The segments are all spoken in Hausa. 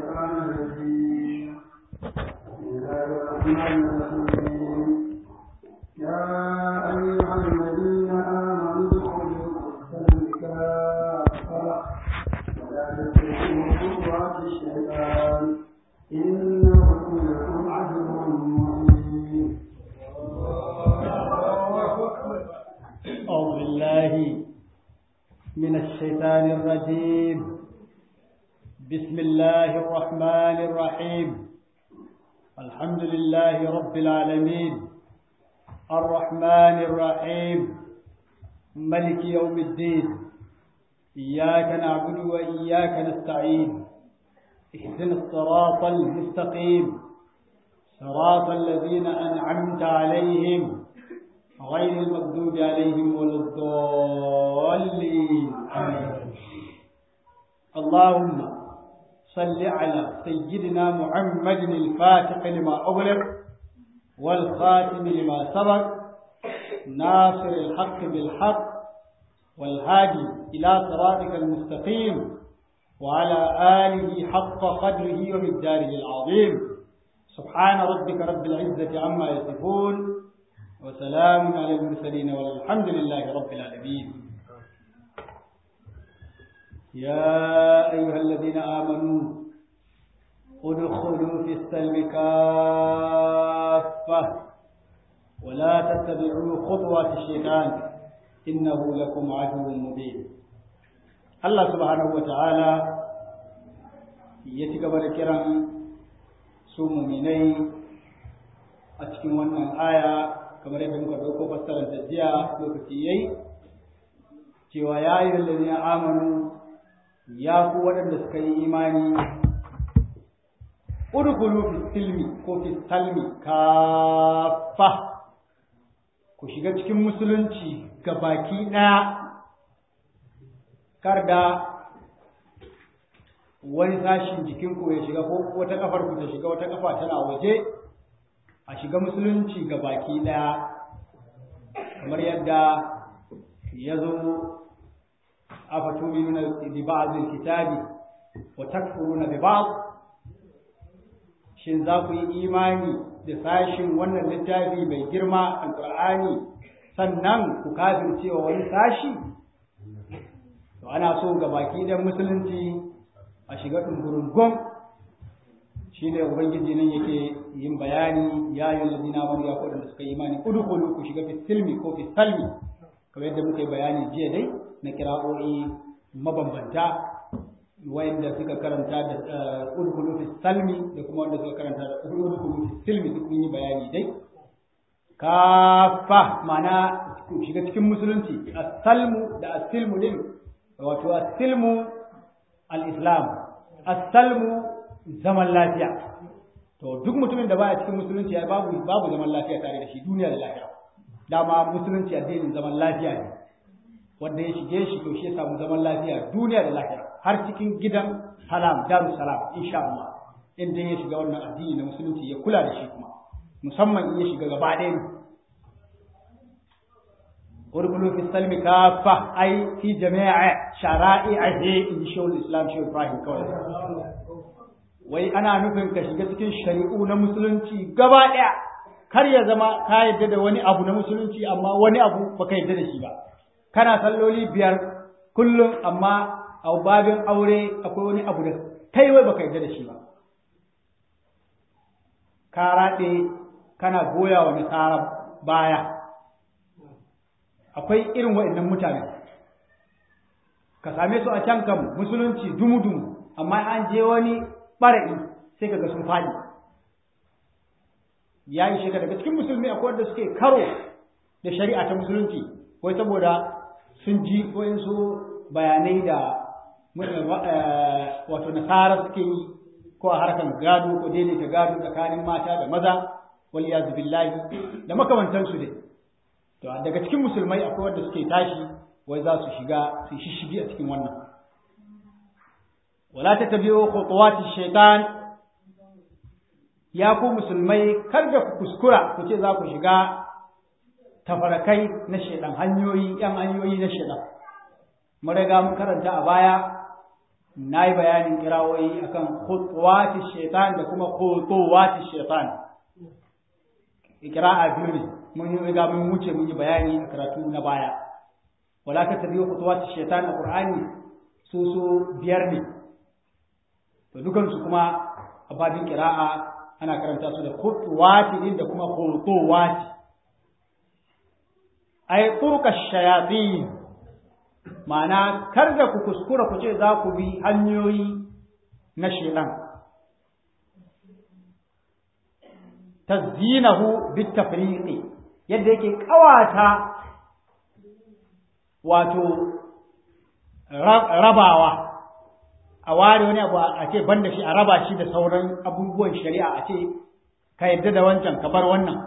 الشيطان الرجيم بسم الله الرحمن الرحيم يا أيها الذين آمنوا ادخلوا في السلم كافة ولا تتبعوا خطوات الشيطان إنه لكم عدو مبين أعوذ بالله من الشيطان الرجيم بسم الله الرحمن الرحيم الحمد لله رب العالمين الرحمن الرحيم ملك يوم الدين إياك نعبد وإياك نستعين اهدنا الصراط المستقيم صراط الذين أنعمت عليهم غير المغضوب عليهم ولا الضالين آمين اللهم صل على سيدنا محمد الفاتح لما أغلق والخاتم لما سبق ناصر الحق بالحق والهادي إلى صراطك المستقيم وعلى آله حق قدره ومقداره العظيم سبحان ربك رب العزة عما يصفون وسلام على المرسلين والحمد لله رب العالمين يا أيها الذين آمنوا ادخلوا في السلم كافة ولا تتبعوا خطوات الشيطان إنه لكم عدو مبين الله سبحانه وتعالى يتقبل كرم سوم مني أتكن wannan aya kamar yadda muka dauko fassarar da jiya lokaci yayi cewa ya yi lalladina amanu ya ku waɗanda suka yi imani udkhulu fi silmi ko fi salmi kafa ku shiga cikin musulunci ga baki ɗaya kar da wani sashin jikinku ya shiga ko wata kafar ku ta shiga wata kafa tana waje a shiga musulunci ga baki ɗaya kamar yadda ya zo a fatuminuna bi ba'dil kitabi wa takfuruna bi ba'd shin za ku yi imani da sashin wannan littafi mai girma alqur'ani sannan ku kafircewa wani sashi to ana so ga baki dan musulunci a shiga dungurungun shine ubangiji nan yake yin bayani ya yi ladina amanu ya kodin da suka yi imani udkhulu ku shiga fi silmi ko fi salmi kamar yadda muka yi bayani jiya dai na kira'o'i mabambanta wayanda suka karanta da udkhulu fi salmi da kuma wanda suka karanta da udkhulu fi silmi duk mun yi bayani dai kafa ma'ana ku shiga cikin musulunci as-salmu da as-silmu din wato as-silmu al-islam as-salmu zaman lafiya to duk mutumin da baya cikin musulunci ya babu babu zaman lafiya tare da shi duniya da lafiya dama musulunci addinin zaman lafiya ne wanda ya shige shi to shi ya samu zaman lafiya duniya da lafiya har cikin gidan salam daru salam insha Allah inda ya shiga wannan addini na musulunci ya kula da shi kuma musamman in ya shiga gaba ɗaya ne urkulu fi salmi kafa ai fi jami'a shara'i'ihi in shi islam shi Ibrahim kawai wai ana nufin ka shiga cikin shari'u na musulunci gaba ɗaya kar ya zama ka yadda da wani abu na musulunci amma wani abu baka yadda da shi ba kana salloli biyar kullum amma a babin aure akwai wani abu da kai wai baka yadda da shi ba ka raɗe kana goya wa nasara baya akwai irin waɗannan mutane ka same su a can kam musulunci dumu-dumu amma an je wani ɓara'i sai kaga sun faɗi ya yi shiga daga cikin musulmi akwai wanda suke karo da shari'a ta musulunci wai saboda sun ji wayansu bayanai da wato nasara suke yi ko a harkar gado ko daidaita gado tsakanin mata da maza wal yazu billahi da makamantansu dai to daga cikin musulmai akwai wanda suke tashi wai za su shiga su shishigi a cikin wannan wala tatabi'u khutuwati shaitan ya ku musulmai kar da ku kuskura ku ce za ku shiga tafarakai na shaitan hanyoyi yan hanyoyi na shaitan mun riga mun karanta a baya na yi bayanin kirawoyi akan khutuwati shaitan da kuma khutuwati shaitan ikira'a biyu ne mun yi riga mun wuce mun yi bayani a karatu na baya wala ka tabi khutuwati shaitan a qur'ani su su biyar ne to dukan su kuma a babin kira'a ana karanta su da khutuwati din da kuma khutuwati ay turka shayatin ma'ana kar da ku kuskura ku ce za ku bi hanyoyi na shedan tazzinahu bitafriqi yadda yake kawata wato rabawa a ware wani abu a ce banda shi a raba shi da sauran abubuwan shari'a a ce ka yadda da wancan ka bar wannan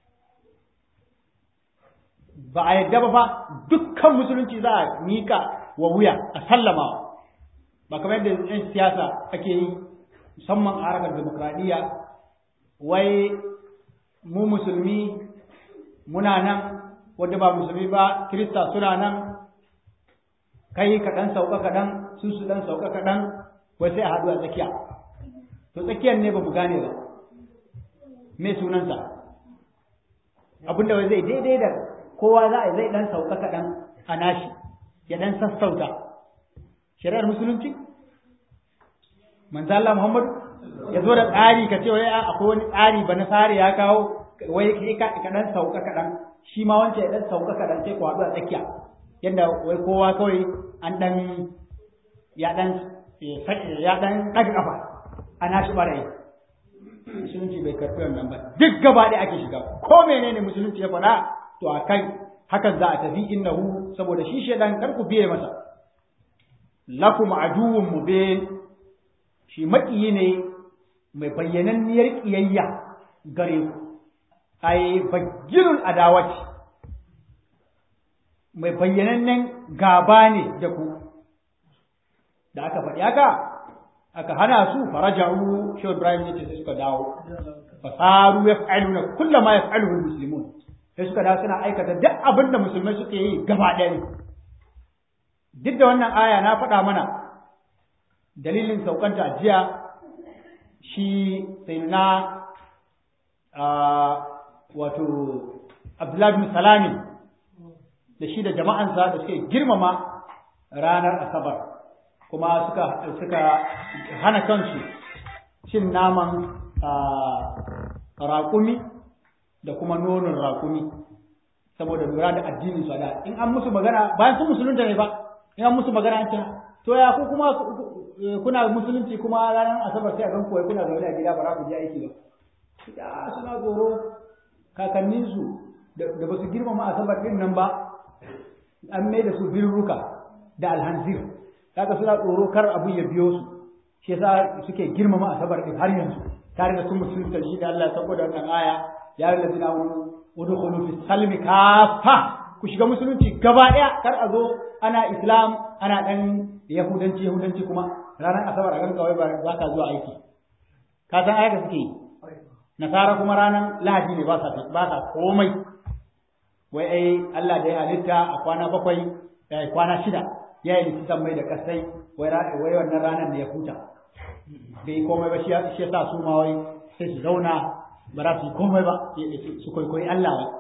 ba a yadda ba fa dukkan musulunci za a mika wa wuya a sallama ba kamar yadda yan siyasa ake yi musamman a harkar demokradiyya wai mu musulmi muna nan wanda ba musulmi ba kirista suna nan kai kaɗan sauka kaɗan su su ɗan sauka kaɗan wai sai a haɗu a tsakiya to tsakiyar ne ba mu gane ba me sunansa abinda wai zai daidai da kowa za a zai dan sauka kaɗan a nashi ya dan sassauta shari'ar musulunci manzo Allah Muhammad ya zo da tsari ka ce wai akwai wani tsari ba na tsari ya kawo wai kai ka dan sauka kaɗan shi ma wancan ya dan sauka kaɗan sai ku haɗu a tsakiya yadda wai kowa kawai an dan ya dan ya dan ɗaga ƙafa a nashi ɓarayi musulunci bai karɓi wannan ba duk gaba ɗaya ake shiga ko menene musulunci ya faɗa to a kai hakan za a tafi innahu saboda shi shaidan kar ku biye masa lakum aduwwun mubin shi maƙiyi ne mai bayyananniyar ƙiyayya gare ku ai bayyinul adawati mai bayyanannen gaba ne da ku da aka faɗi haka aka hana su faraja'u shi Ibrahim yace sai suka dawo fasaru yaf'aluna kullama yaf'aluhu almuslimun sai suka dawo suna aikata duk abin da musulmai suke yi gaba ɗaya ne duk da wannan aya na faɗa mana dalilin saukanta a jiya shi sai na wato abdullahi bin salami da shi da jama'ansa da suke girmama ranar asabar kuma suka suka hana kansu cin naman raƙumi da kuma nonon raƙumi saboda lura da addinin su da in an musu magana bayan sun musulunta ne ba in an musu magana an ce to ya ku kuma kuna musulunci kuma ranar asabar sai a gan kuwa kuna zaune a gida ba za ku je aiki ba ya suna tsoro kakanninsu da ba su girmama asabar din nan ba an mai da su birruka da alhanzir kaga suna tsoro kar abin ya biyo su shi yasa suke girmama asabar din har yanzu tare da sun musulunta shi da Allah saboda wannan aya ya yi lazina wani udkhulu fi salmi kafa ku shiga musulunci gaba daya kar a zo ana islam ana dan yahudanci yahudanci kuma ranar asabar a ganka wai ba ka zuwa aiki ka san ayyuka suke yi nasara kuma ranar lahadi ne ba sa ba sa komai wai ai Allah da ya halitta a kwana bakwai kwana shida ya yi likitan mai da kasai wai wannan ranar da ya huta bai komai ba shi ya sa su ma wai sai su zauna ba za su yi komai ba su kwaikwayi Allah ba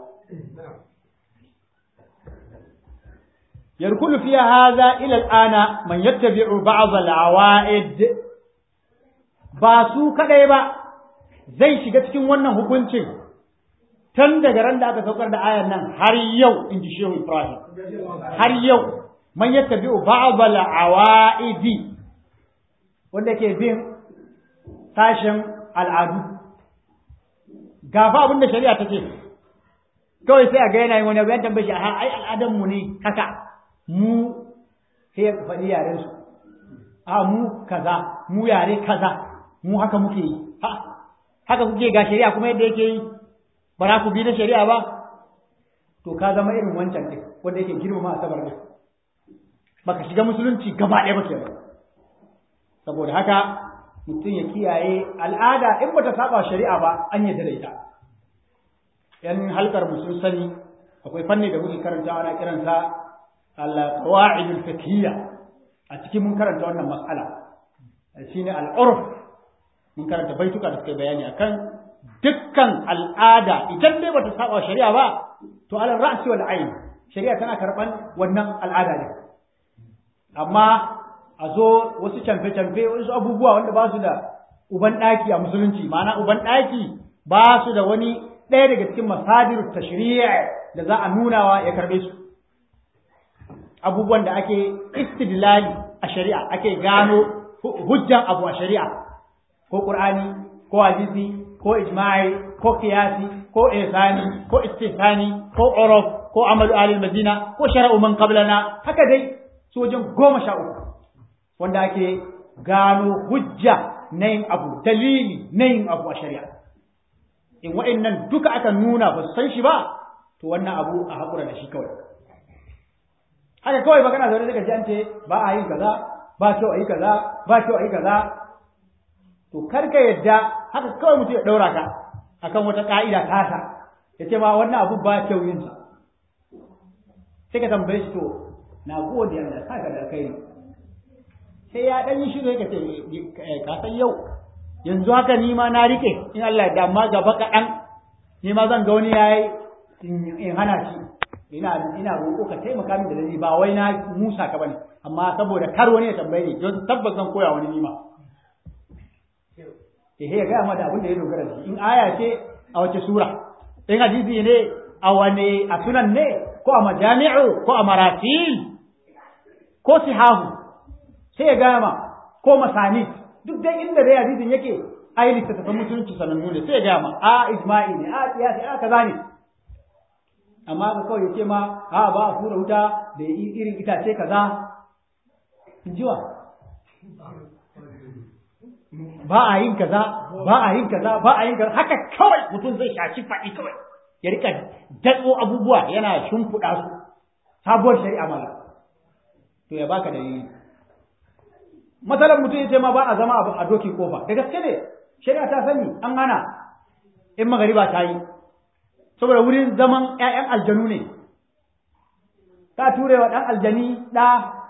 yarkulu fiya haza ila al'ana man yattabi'u ba'd al-awa'id ba su kadai ba zai shiga cikin wannan hukuncin tun daga ran da aka saukar da ayan nan har yau in ji shehu ibrahim har yau man yattabi'u ba'd al-awa'idi wanda ke bin sashen al'adu gafa abin da shari'a ta ce kawai sai a ga yana yin wani abu ya tambaye shi a ai al'adan mu ne haka mu sai ya faɗi yaren su a mu kaza mu yare kaza mu haka muke yi ha haka kuke ga shari'a kuma yadda yake yi ba za ku bi da shari'a ba to ka zama irin wancan ɗin wanda yake girmama asabar ɗin baka shiga musulunci gaba ɗaya ba kenan saboda haka mutum ya kiyaye al'ada in bata saba shari'a ba an yadda da ita yan halkar mu sun sani akwai fanni da muke karanta ana kiransa al-qawaid al-fiqhiyya a cikin mun karanta wannan mas'ala shine al'urf mun karanta baituka da suka bayani akan dukkan al'ada idan dai bata saba shari'a ba to ala ra'si wal ayn shari'a tana karban wannan al'ada ne amma a zo wasu camfe-camfe wasu abubuwa wanda ba su da uban ɗaki a musulunci ma'ana uban ɗaki ba su da wani ɗaya daga cikin masadir tashri'a da za a nunawa ya karɓe su abubuwan da ake istidlali a shari'a ake gano hujjan abu a shari'a ko qur'ani ko hadisi ko ijma'i ko qiyasi ko ihsani ko istihsani ko uruf ko amalu ahli madina ko shara'u man qablana haka dai su wajen goma sha uku wanda ake gano hujja na yin abu dalili na yin abu a shari'a in wa'annan duka aka nuna ba su san shi ba to wannan abu a haƙura da shi kawai haka kawai magana zaune daga ji an ce ba a yin kaza ba kyau a yi kaza ba kyau a yi kaza to kar ka yadda haka kawai mutum ya ɗaura ka akan wata ƙa'ida tasa ya ce ma wannan abu ba kyau yin sa sai ka tambaye shi to na gode Allah saka da kai sai ya dan yi shiru yake ce ka san yau yanzu haka ni ma na rike in Allah da amma gaba kaɗan ni ma zan ga wani yayi in hana shi ina ina roƙo ka taimaka min da dani ba wai na musa ka bane amma saboda kar wani ya tambaye ni don tabbas zan koya wani nima eh ya ga amma da abin da ya dogara da shi in aya ce a wace sura in hadisi ne a wane a sunan ne ko a majami'u ko a maratil ko sihahu sai ya gama ko masani duk dai inda dai hadisin yake ai littattafan musulunci sanannu ne sai ya gama a ijma'i ne a qiyasi a kaza ne amma ka kawai ya ce ma a ba a fura wuta da irin itace kaza in jiwa ba a yin kaza ba a yin kaza ba a yin kaza haka kawai mutum zai shaci faɗi kawai ya rika datso abubuwa yana shimfiɗa su sabuwar shari'a mala to ya baka dalili matsalar mutum ya ce ma ba a zama a dokin kofa da gaske ne shari'a ta sani an hana in magariba ta yi saboda wurin zaman ƴaƴan aljanu ne ka ture wa ɗan aljani ɗa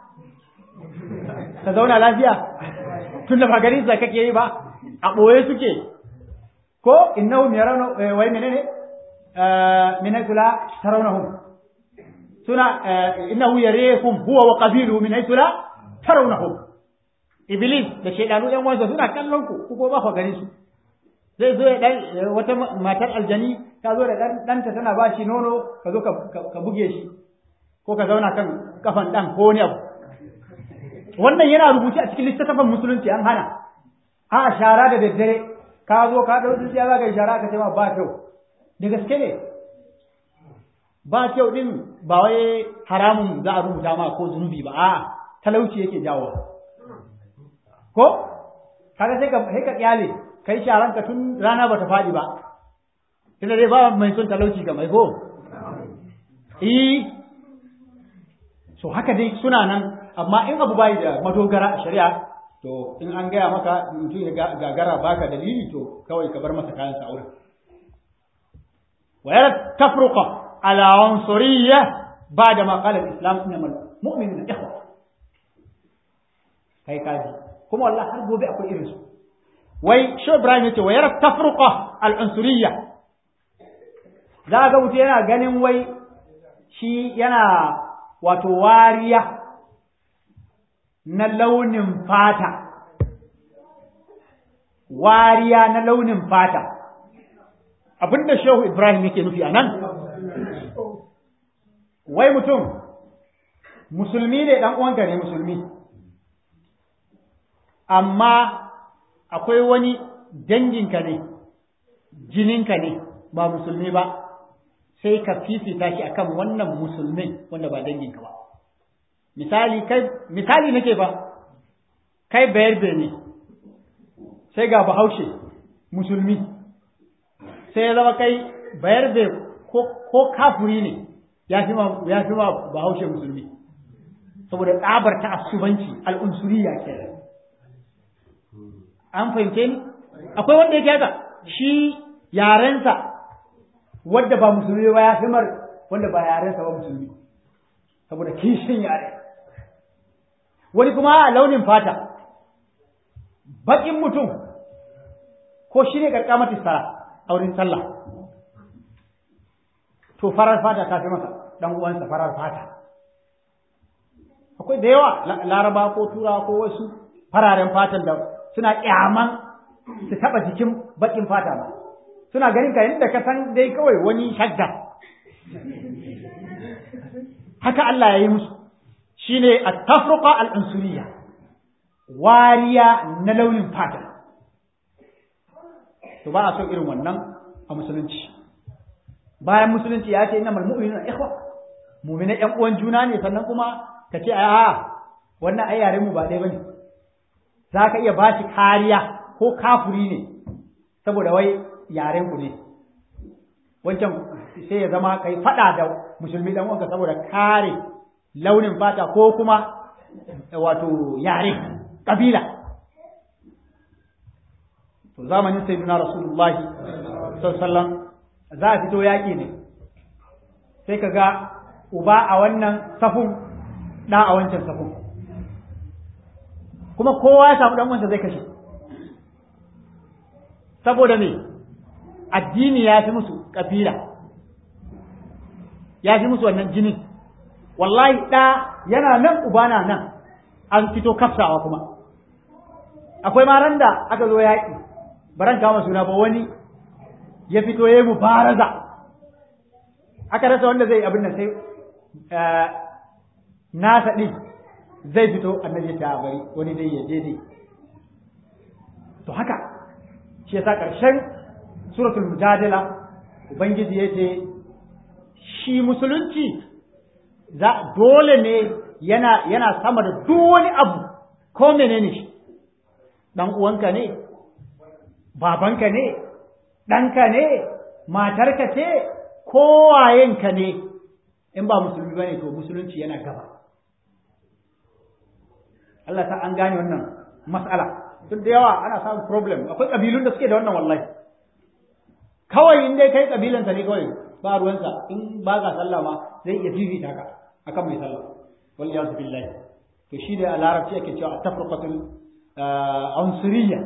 ka zauna lafiya tun da ba garin sa kake yi ba a ɓoye suke ko innahu yarawna wai menene min haythu la tarawnahum suna innahu yarikum huwa wa qabiluhu min haythu la tarawnahum iblis da shaydanu yan wansa suna kallon ku ku ko ba ku gani su zai zo dan wata matar aljani ta zo da dan danta tana ba shi nono ka zo ka buge shi ko ka zauna kan kafan dan ko wani abu wannan yana rubuce a cikin littattafan musulunci an hana a shara da daddare ka zo ka dau tsintsiya za ka yi shara ka ce ma ba kyau da gaske ne ba kyau din ba wai haramun za a rubuta ma ko zunubi ba a talauci yake jawo ko kaga sai ka sai ka kyale kai sharan ka tun rana bata fadi ba tunda dai ba mai son talauci ga mai ko eh so haka dai suna nan amma in abu bai da madogara a shari'a to in an gaya maka mutum ya gagara baka dalili to kawai ka bar masa kayan sa wurin ويرى تفرقة على عنصرية بعد ما قال الإسلام إنما المؤمنون إخوة kai kaji kuma wallahi har gobe akwai irinsu wai shi Ibrahim yace wa yara tafruqa al-unsuriyya za ga mutum yana ganin wai shi yana wato wariya na launin fata wariya na launin fata abinda shehu Ibrahim yake nufi a nan wai mutum musulmi ne dan uwanka ne musulmi amma akwai wani danginka ne jininka ne ba musulmi ba sai ka fifita shi akan wannan musulmin wanda ba danginka ba misali kai misali nake ba kai bayarbe ne sai ga bahaushe musulmi sai ya zama kai bayarbe ko, ko kafuri ne ya fi ma bahaushe musulmi saboda tsabar ta asubanci al'unsuriya kenan an fahimce ni akwai wanda yake haka shi yarensa wadda ba musulmi ba ya fi mar wanda ba yarensa ba musulmi saboda kishin yare wani kuma a launin fata baƙin mutum ko shi ne ƙarƙamata sara a wurin sallah to farar fata ta fi masa ɗan uwansa farar fata akwai da yawa laraba ko tura ko wasu fararen fatan da suna ƙyaman su taɓa jikin baƙin fata ba suna ganin ka yadda ka san dai kawai wani shadda haka Allah ya yi musu shine at-tafruqa al-unsuriyya wariya na launin fata to ba a so irin wannan a musulunci bayan musulunci ya ce innamal mu'minuna ikhwa mu'mina ƴan uwan juna ne sannan kuma ka ce a wannan ai yaren mu ba ɗaya bane za ka iya bashi kariya ko kafuri ne saboda wai yaren ku ne wancan sai ya zama kai fada da musulmi dan uwanka saboda kare launin fata ko kuma wato yare kabila to zamanin sayyidina rasulullahi sallallahu alaihi za a fito yaki ne sai ka ga uba a wannan safun da a wancan safun kuma kowa ya samu dan uwansa zai kashe saboda me addini ya fi musu kabila ya fi musu wannan jinin wallahi ɗa yana nan uba na nan an fito kafsawa kuma akwai maran da aka zo yaƙi baran kama suna ba wani ya fito ya yi mubaraza aka rasa wanda zai abin da sai nasa ɗin zai fito annabi ta bari wani dai ya je dai to haka shi yasa ƙarshen suratul mujadala ubangiji ya ce shi musulunci za dole ne yana yana sama da duk wani abu ko menene shi dan uwanka ne babanka ne ɗanka ne matarka ce kowayenka ne in ba musulmi bane to musulunci yana gaba Allah ta an gane wannan mas'ala duk da yawa ana samun problem akwai kabilun da suke da wannan wallahi kawai in dai kai kabilansa ne kawai ba ruwansa in ba ka sallah ma zai iya fifita ka akan mai sallah wal yazu billahi to shi da a larabci ake cewa tafriqatul unsuriyya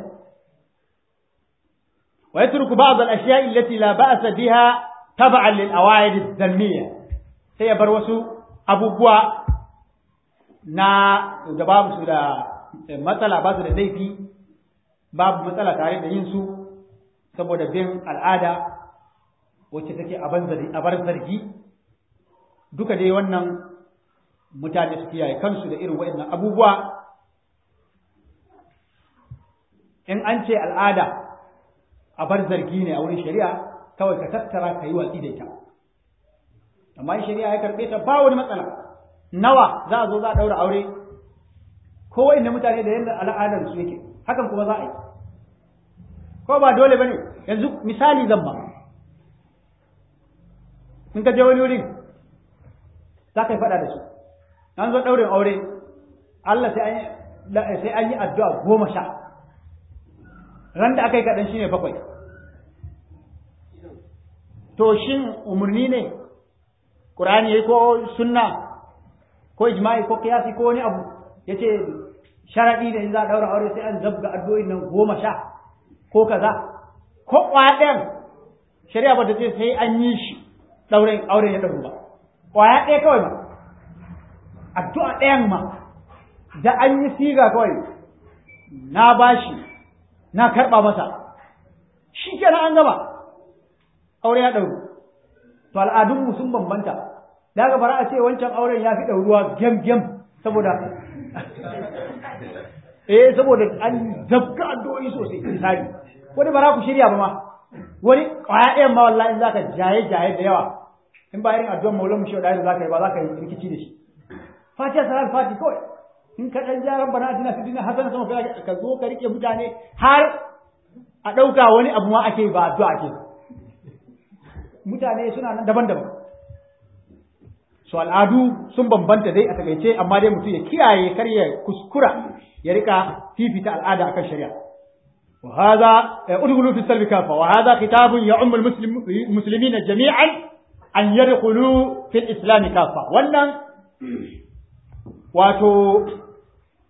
wa yatruku ba'd al ashiya allati la ba'sa biha tab'an lil awaid al dhammiyya sai ya bar wasu abubuwa na da babu su da matsala ba su da laifi babu matsala tare da yin su saboda bin al'ada wacce take a bar zargi duka dai wannan mutane su kiyaye kansu da irin waɗannan abubuwa in an ce al'ada a bar zargi ne a wurin shari'a kawai ka tattara ka yi watsi da ita amma in shari'a ya karɓe ta ba wani matsala nawa za a zo za a ɗaura aure ko wa'inda mutane da yadda al'adar su yake hakan kuma za a yi ko ba dole bane yanzu misali zan ba in ka je wani wurin za ka yi faɗa da su an zo ɗaurin aure Allah sai an yi addu'a goma sha ran da aka yi kaɗan shine bakwai to shin umarni ne ƙur'ani ya ko sunna ko ijma'i ko kiyasi ko wani abu ya ce sharaɗi da in za a ɗaura aure sai an zabga addu'o'in nan goma sha ko kaza ko ƙwaɗen shari'a ba ta ce sai an yi shi ɗaurin auren ya ɗauru ba ƙwaya ɗaya kawai ma addu'a ɗayan ma da an yi siga kawai na bashi na karɓa masa shi kenan an gama aure ya ɗauru to al'adunmu sun bambanta da ga bara a ce wancan auren ya fi ɗauruwa gem gem saboda eh saboda an zabga addu'o'i sosai misali wani bara ku shirya ba ma wani ƙwaya ɗayan ma wallahi in zaka jaye jaye da yawa in ba irin addu'ar maulan mu shi da zaka yi ba zaka yi rikici da shi fatiha salat fati kawai in ka dan ja rabbana atina fid dunya hasana sama ka zo ka rike mutane har a ɗauka wani abu ma ake ba addu'a ake mutane suna nan daban-daban so al'adu sun bambanta dai a takaice amma dai mutum ya kiyaye kar ya kuskura ya rika fifita al'ada akan shari'a wa hadha udkhulu fi salbi kafa wa hadha khitabun ya'ummu al-muslimina jami'an an yadkhulu fi al-islam kafa wannan wato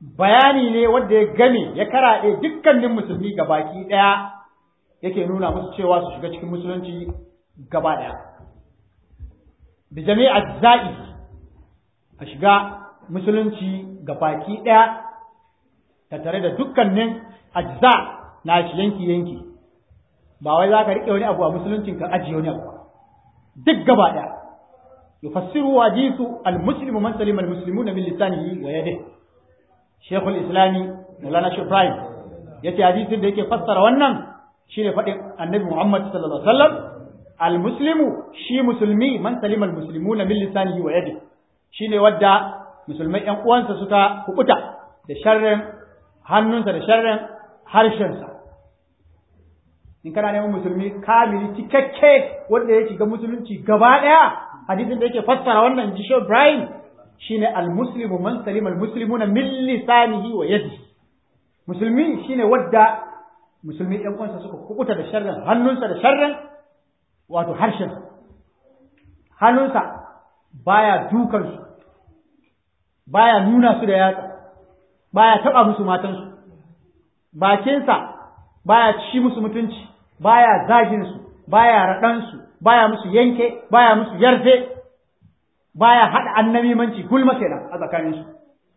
bayani ne wanda ya game ya karaɗe dukkanin musulmi gabaki ɗaya yake nuna musu cewa su shiga cikin musulunci gaba ɗaya da jami'a za'i a shiga musulunci gabaki ɗaya tattare da dukkanin ajza na shi yanki yanki ba wai za ka riƙe wani abu a musuluncin ka ajiye wani abu duk gaba ɗaya yufassiru hadithu al-muslimu man salima al-muslimuna min lisanihi wa yadihi Sheikhul Islami Maulana Sheikh Ibrahim yace hadisin da yake fassara wannan shine faɗin Annabi Muhammad sallallahu alaihi wasallam al-muslimu shi musulmi man salima al-muslimuna min lisanihi wa yadihi shine wadda musulmai ƴan uwansa suka kukuta da sharrin hannunsa da sharrin harshensa in kana neman musulmi kamili cikakke wanda ya shiga musulunci gaba ɗaya hadisin da yake fassara wannan ji Sheikh Ibrahim shine almuslimu man salima almuslimuna min lisanihi wa yadihi musulmi shine wadda musulmi ɗan uwansa suka kukuta da sharrin hannunsa da sharrin wato harshen hannunsa baya dukan su baya nuna su da yatsa baya taba musu matansu bakinsa baya ci musu mutunci baya zagin su baya raɗan su baya musu yanke baya musu yarfe baya haɗa annabimanci gulma kenan a tsakanin su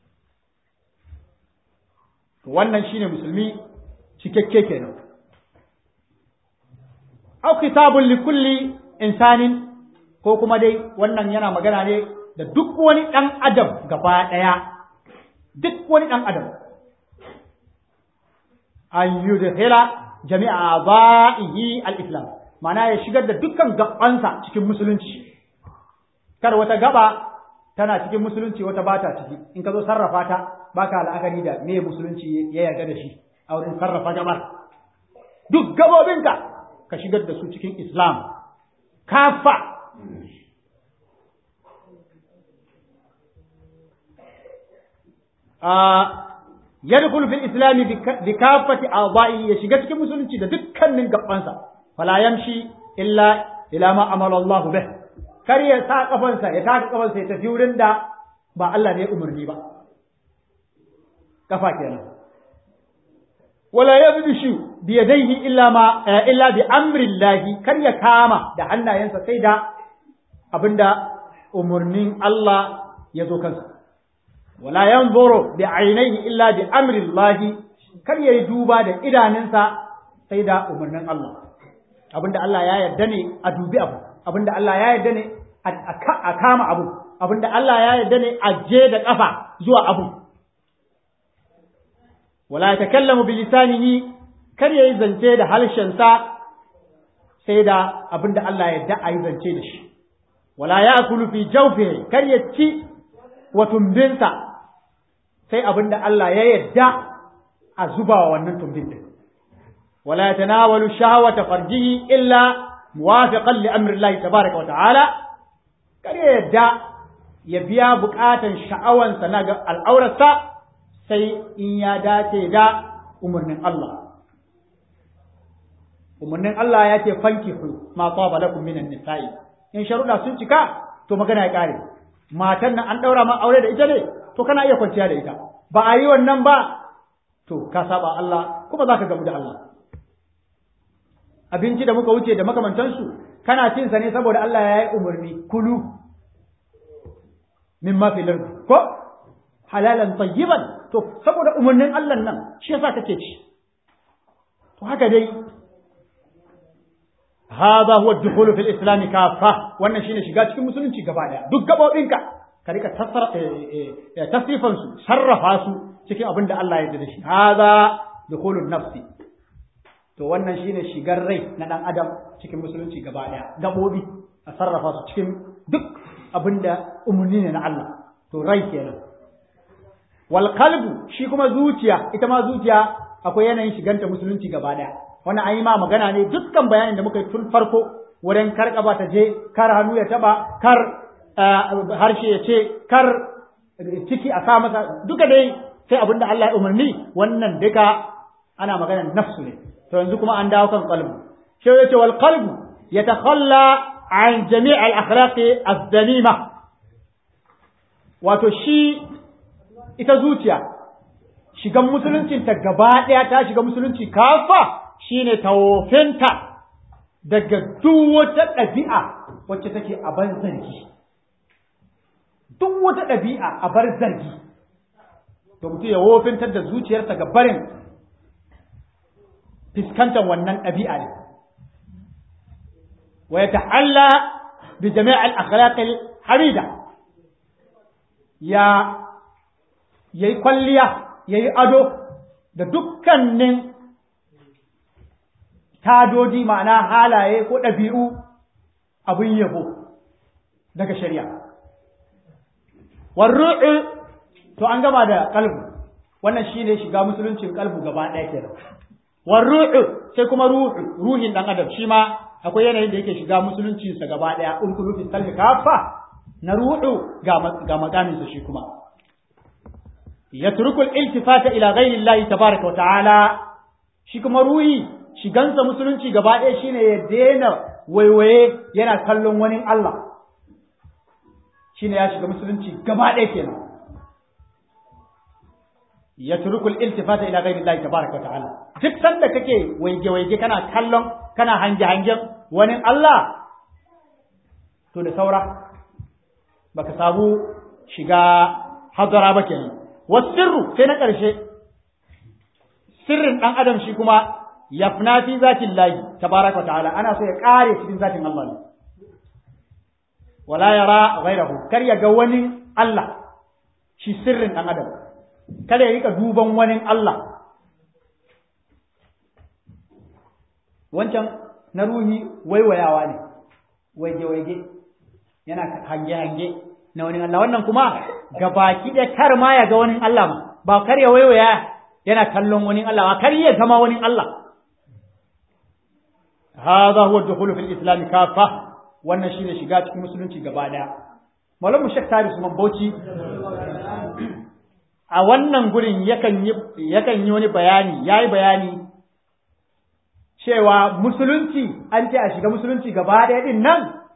wannan shine musulmi cikakke kenan au kitabun li kulli insanin ko kuma dai wannan yana magana ne da duk wani ɗan adam gaba ɗaya duk wani ɗan adam an yudhila jami'a ba'ihi al-islam ma'ana ya shigar da dukkan gabansa cikin musulunci kar wata gaba tana cikin musulunci wata bata ciki in ka zo sarrafa ta baka la'akari da me musulunci ya yarda da shi a wurin sarrafa gabar duk gabobinka ka shigar da su cikin islam kafa yadkhulu fil islam bi kaffati a'dha'i ya shiga cikin musulunci da dukkanin gabansa fala yamshi illa ila ma amala Allah bih kar ya sa kafansa ya taka kafansa ya tafi wurin da ba Allah ne umarni ba kafa kenan wala yabdishu bi yadayhi illa ma illa bi amri Allah kar ya kama da hannayensa sai da abinda umarnin Allah ya zo kansa wala yanzuru bi ainihi illa bi amri Allah kar yayi duba da idanunsa sai da umarnin Allah abinda Allah ya yarda ne a dubi abu abinda Allah ya yarda ne a kama abu abinda Allah ya yarda ne a je da kafa zuwa abu wala yatakallamu bi lisanihi kar yayi zance da harshensa sai da abinda Allah ya yarda a yi zance da shi wala ya'kulu fi jawfihi kar ya ci wa tumbinsa sai abin da Allah ya yarda a zuba wa wannan tumbin din wala yatanawalu shahawata farjihi illa muwafiqan li amri Allah tabaaraka wa ta'ala kar ya yarda ya biya bukatan sha'awansa na ga al'aurarsa sai in ya dace da umarnin Allah umarnin Allah ya ce fankihu ma taba lakum minan nisa'i in sharuɗa sun cika to magana ya kare matan nan an ɗaura ma aure da ita ne to kana iya kwanciya da ita ba a yi wannan ba to ka saba Allah kuma za ka gamu da Allah abinci da muka wuce da makamantansu kana cin sa ne saboda Allah ya yi umarni kulu min ma fil ko halalan tayyiban to saboda umarnin Allah nan shi yasa kake ci to haka dai هذا هو الدخول في الإسلام كافة wannan shine shiga cikin musulunci gaba daya duk gabobinka ka rika tasrifan su sarrafa su cikin abin da Allah ya yarda da shi hada dukhulun nafsi to wannan shine shigar rai na dan adam cikin musulunci gaba daya gabobi a sarrafa su cikin duk abin da umurni ne na Allah to rai kenan wal qalbu shi kuma zuciya ita ma zuciya akwai yanayin shiganta musulunci gaba daya wannan an yi ma magana ne dukkan bayanin da muka yi tun farko wurin kar kaba ta je kar hannu ya taba kar harshe ya ce kar ciki a sa masa duka dai sai abin da Allah ya umarni wannan duka ana magana nafsu ne to yanzu kuma an dawo kan qalbu shi ya ce wal qalbu yatakhalla an jami' al akhlaqi az-zalima wato shi ita zuciya shigan musuluncin ta gaba ɗaya ta shiga musulunci kafa shine tawofinta daga duk wata ɗabi'a wacce take a bar zargi duk wata ɗabi'a a bar zargi to mutum ya wofintar da zuciyarsa ga barin fiskantar wannan ɗabi'a ne wa ya ta'alla bi jami'al akhlaqil hamida ya yayi kwalliya yayi ado da dukkanin tadodi ma'ana halaye ko ɗabi'u abin yabo daga shari'a warru'u to an gama da kalbu wannan shine shiga musuluncin kalbu gaba ɗaya kenan warru'u sai kuma ruhu ruhin dan adam shi ma akwai yanayin da yake shiga musulunci sa gaba ɗaya ulkulu fi salmi kafa na ruhu ga ga makamin sa shi kuma yatruku al-iltifata ila ghayri Allah tabaaraka wa ta'ala shi kuma ruhi shigansa musulunci gaba ɗaya shine ya daina waiwaye yana kallon wani Allah shine ya shiga musulunci gaba ɗaya kenan ya turukul iltifata ila ghairi Allah tabaraka ta'ala duk sanda kake waige waige kana kallon kana hange hangen wani Allah to da saura baka samu shiga hadara ba kenan wasirru sai na ƙarshe sirrin ɗan adam shi kuma yafna fi zatin lahi tabaraka ta'ala ana so ya ƙare cikin zatin Allah ne wala yara ghairahu kar ya ga wani Allah shi sirrin ɗan adam kada ya rika duban wani Allah wancan na ruhi waiwayawa ne waige-waige yana hange-hange na wani Allah wannan kuma gabaki da kar ma ya ga wani Allah ma ba kar ya waiwaya yana kallon wani Allah ba kar ya zama wani Allah هذا هو الدخول في الإسلام كافة wannan shine shiga cikin musulunci gaba daya malamu shek tari su bauchi a wannan gurin yakan yi yakan yi wani bayani yayi bayani cewa musulunci an ce a shiga musulunci gaba daya din nan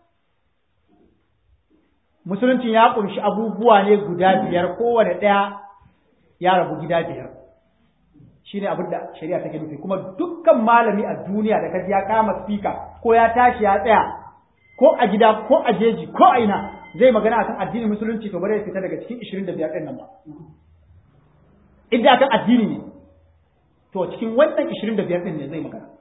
musulunci ya kunshi abubuwa ne guda biyar kowane daya ya rabu gida biyar shine abin da shari'a take nufi kuma dukkan malami a duniya da kaji ya kama speaker ko ya tashi ya tsaya ko a gida ko a jeji ko a ina zai magana akan addinin musulunci to bare ya fita daga cikin 25 ɗin nan ba idan akan addini ne to cikin wannan 25 ɗin ne zai magana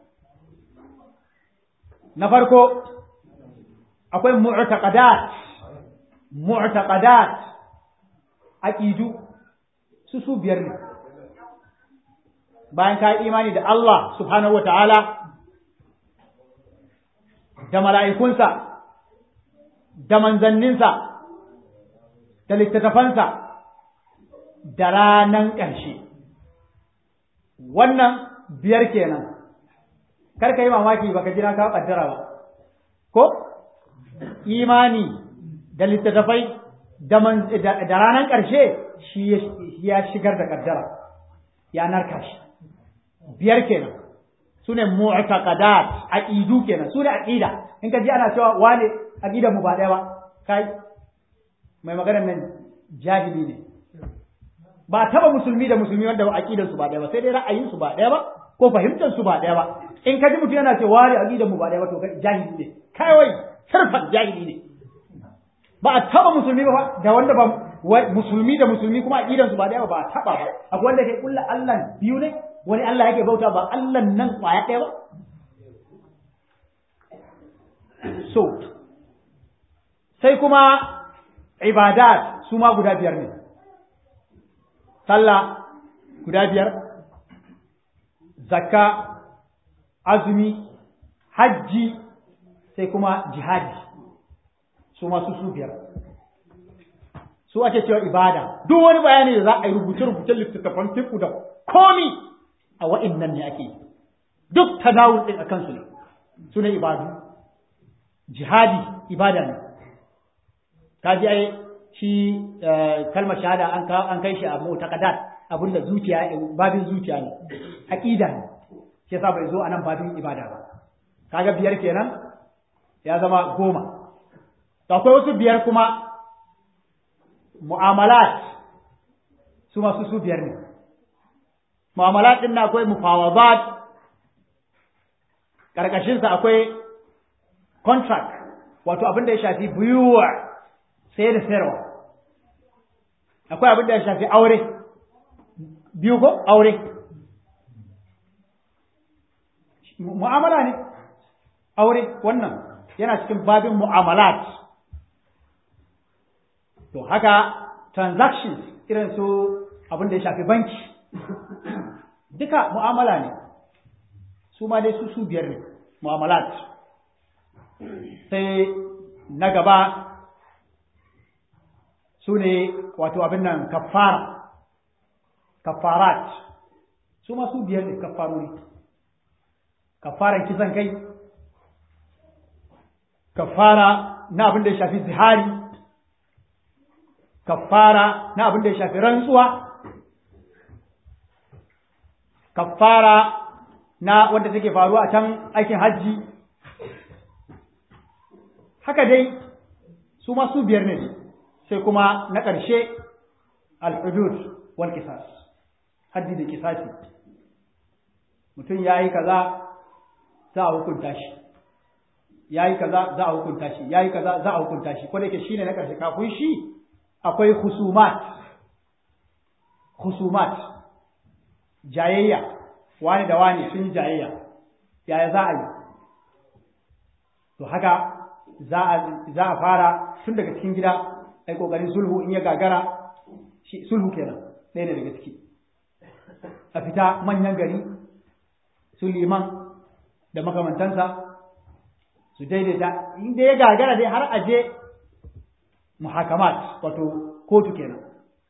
na farko akwai mu'taqadat mu'taqadat aqidu su su biyar ne bayan ka imani da Allah subhanahu wa ta'ala da mala'ikunsa da manzanninsa da littattafansa da ranan ƙarshe wannan biyar kenan kar ka yi mamaki baka jira ka ƙaddara ba ko imani da littattafai da ranan ƙarshe shi ya shigar da ƙaddara ya narka shi biyar kenan su ne mu'taqadat aqidu kenan su ne aqida in ka ji ana cewa wane aqidar mu ba ɗaya ba kai mai maganar nan jahili ne ba taba musulmi da musulmi wanda aqidar su ba ɗaya ba sai dai ra'ayin su ba ɗaya ba ko fahimtar su ba ɗaya ba in ka ji mutum yana cewa wane aqidar mu ba ɗaya ba to kai jahili ne kai wai sarfan jahili ne ba a taba musulmi ba da wanda ba musulmi da musulmi kuma aqidar su ba ɗaya ba ba a taba ba akwai wanda kai kullu Allah biyu ne wani Allah yake bauta ba Allah nan kwaya ɗaya ba so sai kuma ibadat su ma guda biyar ne sallah guda biyar zakka azumi hajji sai kuma jihadi su ma su su biyar su ake cewa ibada duk wani bayani da za a yi rubuce-rubuce littattafan fiku da komi a wa'innan ne ake duk tadawul ɗin a kansu ne su ne ibadu jihadi ibada ne ka ji ai shi kalmar shahada an an kai shi a mu'taqadat abinda zuciya babin zuciya ne aqida ne shi yasa bai zo anan babin ibada ba kaga biyar kenan ya zama goma to akwai wasu biyar kuma mu'amalat su masu su biyar ne mu'amalat din akwai mufawadat karkashin sa akwai contract wato abin da ya shafi buyuwa sai da sayarwa akwai abin da ya shafi aure biyu ko aure mu'amala ne aure wannan yana cikin babin mu'amalat to haka transactions irin su abin da ya shafi banki duka mu'amala ne su ma dai su su biyar ne mu'amalat sai na gaba su ne wato abin nan kafara kafarat su ma su biyar ne kafarori kafaran kisan kai kafara na abin da ya shafi zihari kafara na abin da ya shafi rantsuwa kafara na wanda take faruwa a can aikin hajji haka dai su ma su biyar ne sai kuma na ƙarshe al-hudud wal qisas haddi da kisasi mutum yayi kaza za a hukunta shi yayi kaza za a hukunta shi yayi kaza za a hukunta shi ko da yake shine na ƙarshe kafin shi akwai husumat husumat jayayya wani da wani sun yi jayayya yaya za a yi to haka za a fara tun daga cikin gida ai kokarin sulhu in ya gagara shi sulhu kenan ɗaya ne daga ciki a fita manyan gari su liman da makamantansa su daidaita inda ya gagara dai har aje muhakamat wato kotu kenan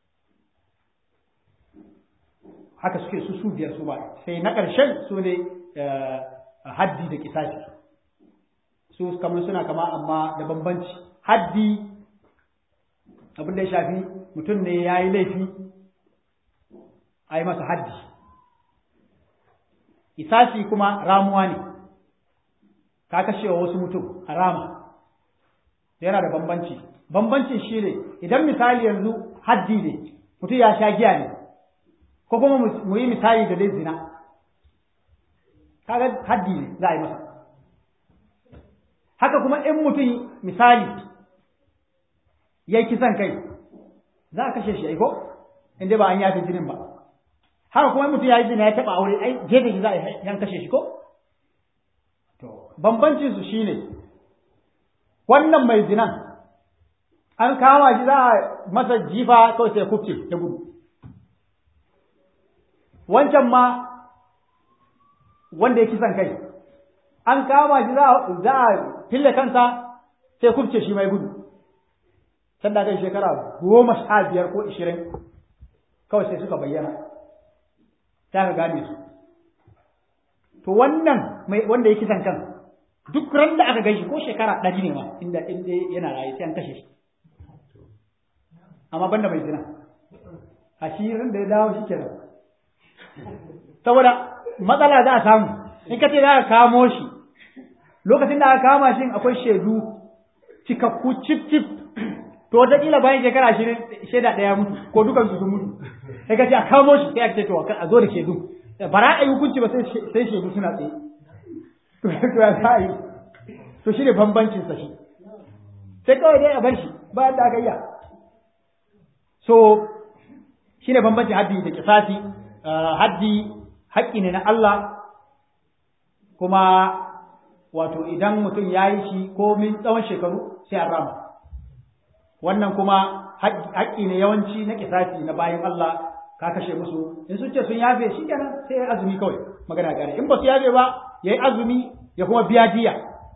haka suke su su biyar su ba sai na ƙarshen su ne haddi da kisashi su kamar suna kama amma da bambanci haddi abin da ya shafi mutum ne ya yi laifi a yi masa haddi isasi kuma ramuwa ne ka kashewa wasu mutum a rama yana da bambanci bambancin shi ne idan misali yanzu haddi ne mutum ya sha giya ne ko kuma mu yi misali da dai zina kaga haddi ne za a yi masa haka kuma in mutum misali ya yi kisan kai za a kashe shi ai ko inda ba an yafe jinin ba haka kuma mutum ya yi zina ya taɓa aure ai jefe shi za a yan kashe shi ko to bambancin su shine wannan mai zinan an kama shi za a masa jifa kawai sai kufce ya gudu wancan ma wanda ya kisan kai an kama shi za a fille kansa sai kufce shi mai gudu can da kai shekara goma sha biyar ko ishirin kawai sai suka bayyana ta ka gane su to wannan mai wanda ya kisan kan duk ran da aka gaishe ko shekara ɗari ne ma inda inda yana raye sai an kashe shi amma banda mai zina ashirin da ya dawo shi kenan saboda matsala za a samu in ka ce za ka kamo shi lokacin da aka kama shi akwai shaidu cikakku cif cif to wataƙila bayan shekara ashirin shaida ɗaya mutu ko dukan su sun mutu sai ka ce a kamo shi sai a ce to a zo da shaidu bara a yi hukunci ba sai shaidu suna tsaye to ya za a yi to shi ne bambancin sa shi sai kawai dai a bar shi bayan da aka yi so shi ne bambancin haddi da kisasi haddi haƙƙi ne na Allah kuma wato idan mutum ya yi shi ko min tsawon shekaru sai an rama wannan kuma haƙƙi ne yawanci na kisasi na bayan Allah ka kashe musu in sun ce sun yafe shi kenan sai ya azumi kawai magana gare in ba su yafe ba ya yi azumi ya kuma biya diya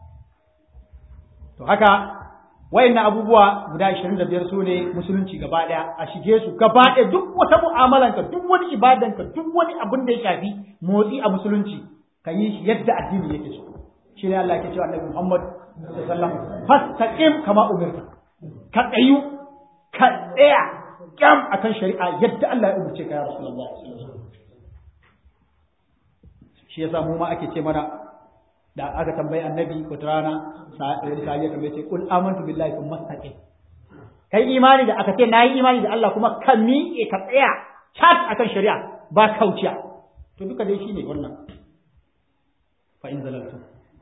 to haka wayannan abubuwa guda 25 su ne musulunci gaba daya a shige su gaba daya duk wata mu'amalanka duk wani ibadanka duk wani abin da ya shafi motsi a musulunci ka yi shi yadda addini yake so shi ne Allah ke cewa Annabi Muhammad sallallahu alaihi wasallam fastaqim kama umirta ka tsayu ka tsaya kyam akan shari'a yadda Allah ya umarce ka ya Rasulullah shi yasa mu ma ake ce mana da aka tambayi annabi wata rana sahabi ya tambaye ce kul amantu billahi kuma mastaqim kai imani da aka ce nayi imani da Allah kuma ka miƙe ka tsaya chat akan shari'a ba kauciya to duka dai shine wannan fa in zalaltum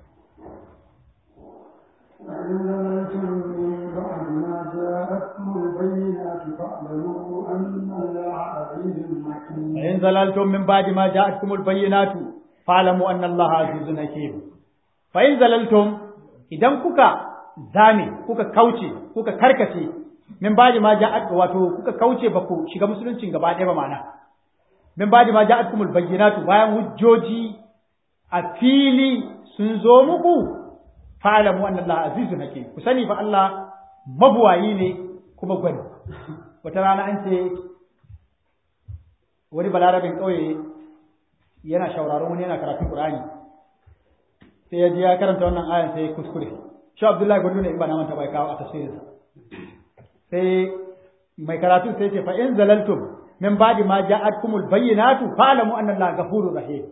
فإن زللتم من بعد ما جاءتكم البينات فاعلموا أن الله عزيز حكيم فإن زللتم من بعد ما جاءتكم البينات فاعلموا أن الله عزيز حكيم فإن زللتم idan kuka zame kuka kauce kuka karkace min baji ma ja'at wato kuka kauce ba ku shiga musuluncin gaba ɗaya ba ma'ana min baji ma ja'atkumul bayyinatu bayan hujjoji a fili sun zo muku fa'alamu anna Allah azizun hakim ku sani fa Allah mabuwayi ne kuma gwani wata rana an ce wani balarabin ƙauye yana shauraron wani yana karatun Qur'ani sai ya je ya karanta wannan ayan sai ya kuskure shi Abdullahi Gwandu ne in ba na manta bai kawo a tafsirinsa sai mai karatu sai ce fa in zalaltum min ba'di ma ja'atkumul bayyinatu fa'lamu anna Allah ghafurur rahim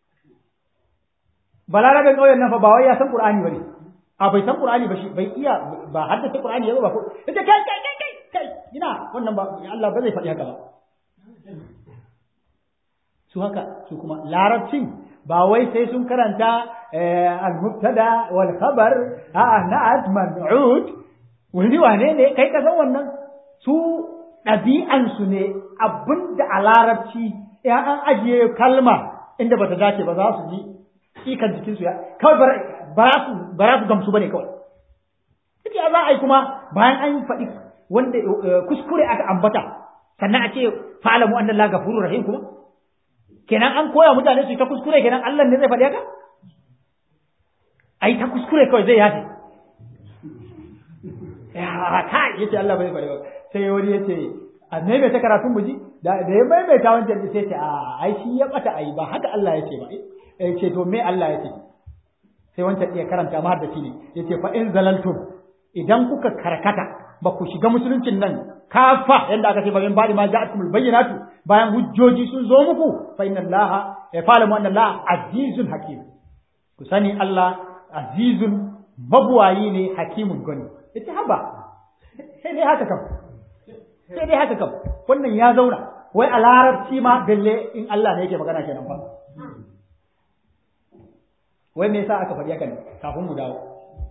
balarabin ƙauyen nan fa ba wai ya san Qur'ani bane a bai san Qur'ani ba shi bai iya ba haddace Qur'ani yazo ba ko ita kai kai kai kai kai ina wannan ba Allah ba zai faɗi haka ba su haka su kuma larabcin ba wai sai sun karanta al-mubtada wal khabar a'a na'at man'ud wani wane ne kai ka san wannan su ɗabi'an su ne abinda a larabci ya an ajiye kalma inda bata dace ba za su ji ikan jikin su ya kawai ba za su gamsu bane kawai duk ya za a yi kuma bayan an faɗi wanda kuskure aka ambata sannan a ce fa'alamu anna la gafurur rahim kuma kenan an koya mutane su ta kuskure kenan Allah ne zai faɗi haka ai ta kuskure kawai zai yafe ya kai yace Allah bai faɗi ba sai wani yace a maimaita karatun muji da ya maimaita wancan sai ce a ai shi ya bata ai ba haka Allah yace ba ya ce to me Allah yace sai wancan iya karanta ma da shi ne yace fa in zalaltum idan kuka karkata ba ku shiga musuluncin nan kafa yanda aka ce ba min ba'di ma ja'atumul bayyinatu bayan hujjoji sun zo muku fa inna allaha ya fa'lamu anna allaha azizun hakim ku sani Allah azizun mabuwayi ne hakimun gani yace haba sai dai haka kam sai dai haka kam wannan ya zauna wai a larabci ma dalle in Allah ne yake magana kenan fa wai me yasa aka faɗi haka ne kafin mu dawo